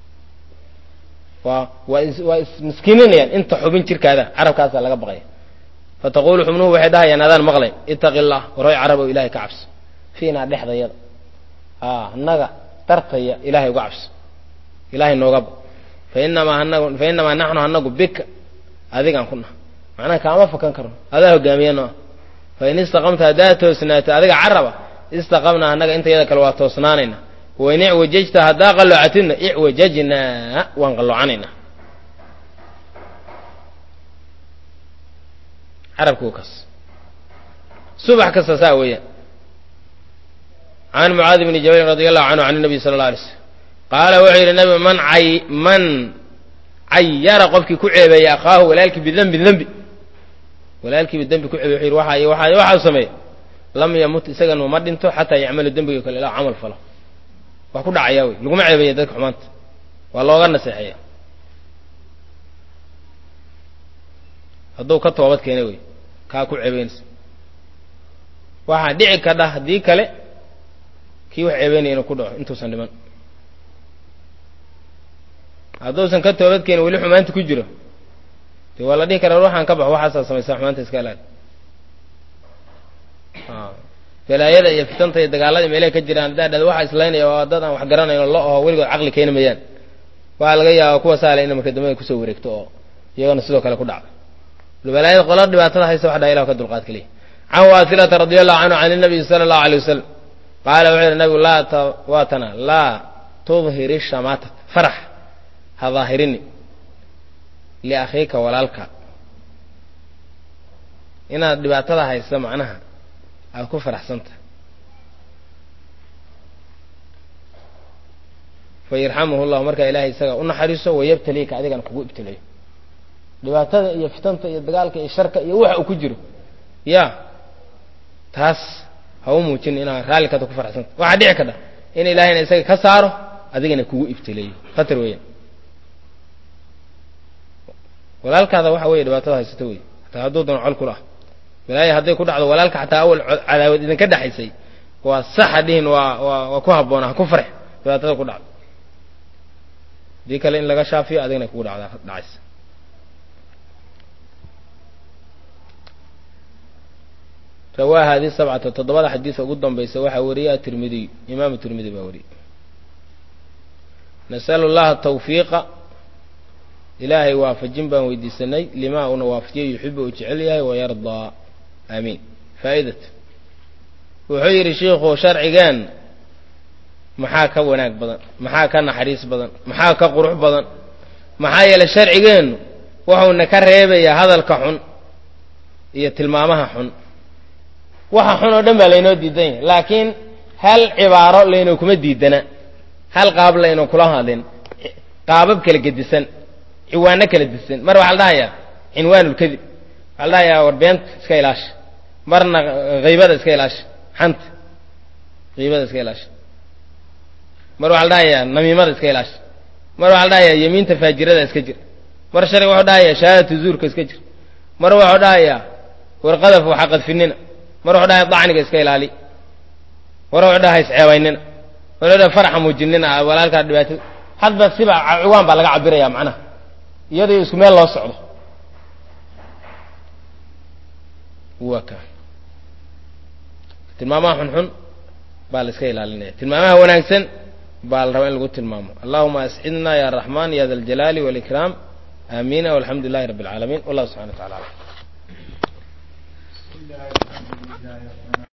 waa waa is waa ismiskiininayaan inta xubin jirkaada carabkaasaa laga baqaya fataqulu xubnuhu waxay dhahayaan adaan maqlayn itaqi llah waroy carabow ilahay ka cabso fiinaa dhexdayada a annaga dartaya ilahay uga cabso ilahay nooga ba fainamaa anagu fa inamaa naxnu anagu bika adigaan ku naha macnaha kaama fakan karno adaa hogaamiyano ah fain istaqamta haddaad toosnaato adiga caraba istaqamna annaga inta yada kale waa toosnaanayna wain icwajajta haddaa qalloocatidna icwajajnaa waan qalloocanaynaa carabku kaas subax kasta saa weeyaan can mucaadi bni jabalin radi allahu canhu can nabiy sala alla alay slm qaala wuxuu yidhi nabi man ay man cayara qofkii ku ceebeeyey akhaahu walaalkii bidembin dembi walaalkiiba dembi ku ceebey wuxuu yidhi waxa waxa waxau sameeya lam yamut isaganu ma dhinto xataa yacmalu dembiga kale ilaa camal falo waa ku dhacayaa wey laguma ceebeeya dadka xumaanta waa looga naseexeeya hadduu ka toobad keenay wey kaa ku ceebeynaysa waxaa dhici kadha haddii kale kii wax ceebeynaya inuu ku dhaco intuusan dhiman hadduusan ka toobad keenin weli xumaanta ku jiro de waa la dhihi karaa waxaan ka baxo waxaasaa samaysaa xumaanta iska ilaali balaayada iyo fitanta iyo dagaalada meelaha ka jiraan haddaa dhada waxa islaynaya oo dad aan wax garanayn lo aho weligood caqli keeni mayaan waxaa laga yaaba kuwa saale ina marka dambe kusoo wareegto oo iyagana sidoo kale ku dhacdo balaayada qola dhibaatada haysa wax dhaa ilah ka dulqaad kaliya can waasilata radi allahu canhu can inabiyi sala allahu alay wasalam qaala wuxuu yihi nabigu laa t waatana laa tudhiri shamatat farax ha daahirini liakhiika walaalka inaad dhibaatada haysa macnaha aad ku faraxsanta fa yarxamuhu llahu markaa ilahay isaga u naxariiso wayabtaliika adigana kugu ibtilayo dhibaatada iyo fitanta iyo dagaalka iyo sharka iyo waxa uu ku jiro ya taas ha u muujin inaad raalli kada ku faraxsanta waxaa dhici kadha in ilaahayna isaga ka saaro adigana kugu ibtileeyo khatar weeyaan walaalkaada waxa weeye dhibaatada haysato wey hataa hadduu doon col kula ah balaayo hadday ku dhacdo walaalka xataa awal cadaawad idinka dhexaysay waa saxa dhihin waa waa waa ku habboona ha ku farx dhibaatada ku dhacdo hadii kale in laga shaafiyo adigna kugu dhacda dhacaysa rawaa hadi sabcata toddobada xadiisa ugu dambaysa waxaa wariyey atirmidiy imaamu tirmidi baa wariyey nasalu llaha tawfiiqa ilaahay waafajin baan weydiisanay limaa uuna waafajiyo yuxibu uu jecel yahay wayardaa aamiin faa'idat wuxuu yidhi shiikhu sharcigeen maxaa ka wanaag badan maxaa ka naxariis badan maxaa ka qurux badan maxaa yeelay sharcigeennu wuxuuna ka reebayaa hadalka xun iyo tilmaamaha xun waxa xun oo dhan baa laynoo diidan yahay laakiin hal cibaaro laynoo kuma diidana hal qaab laynoo kula hadlin qaabab kala gedisan ciwaano kala disan mar waxaa la dhahayaa cinwaanulkadib waxaa la dhahayaa war beenta iska ilaasha marna haybada iska ilaasha xanta haybada iska ilaasha mar waxaa la dhahayaa namiimada iska ilaasha mar waxaa la dhahayaa yemiinta faajirada iska jir mar sharciga wuxuu dhahayaa shahaadatu zuurka iska jir mar wuxuu dhahayaa warqadaf waxa qadfinina mar wuxuu dhahaya dacniga iska ilaali mar wuxuu dhahay isceebaynina mar wuxuu dhahay faraxa muujinina walaalkaa dhibaatada hadba siba ciwaan baa laga cabiraya macnaha iyadoo isku meel loo socdo waa ka tilmaamaha xunxun baa la iska ilaalinaya tilmaamaha wanaagsan baa la rabaa in lagu tilmaamo allahuma ascidna ya raxman ya da aljalaali wاlikraam aamina walxamdu lilahi rabi اlcaalamiin wallahu subxana wa tacala alam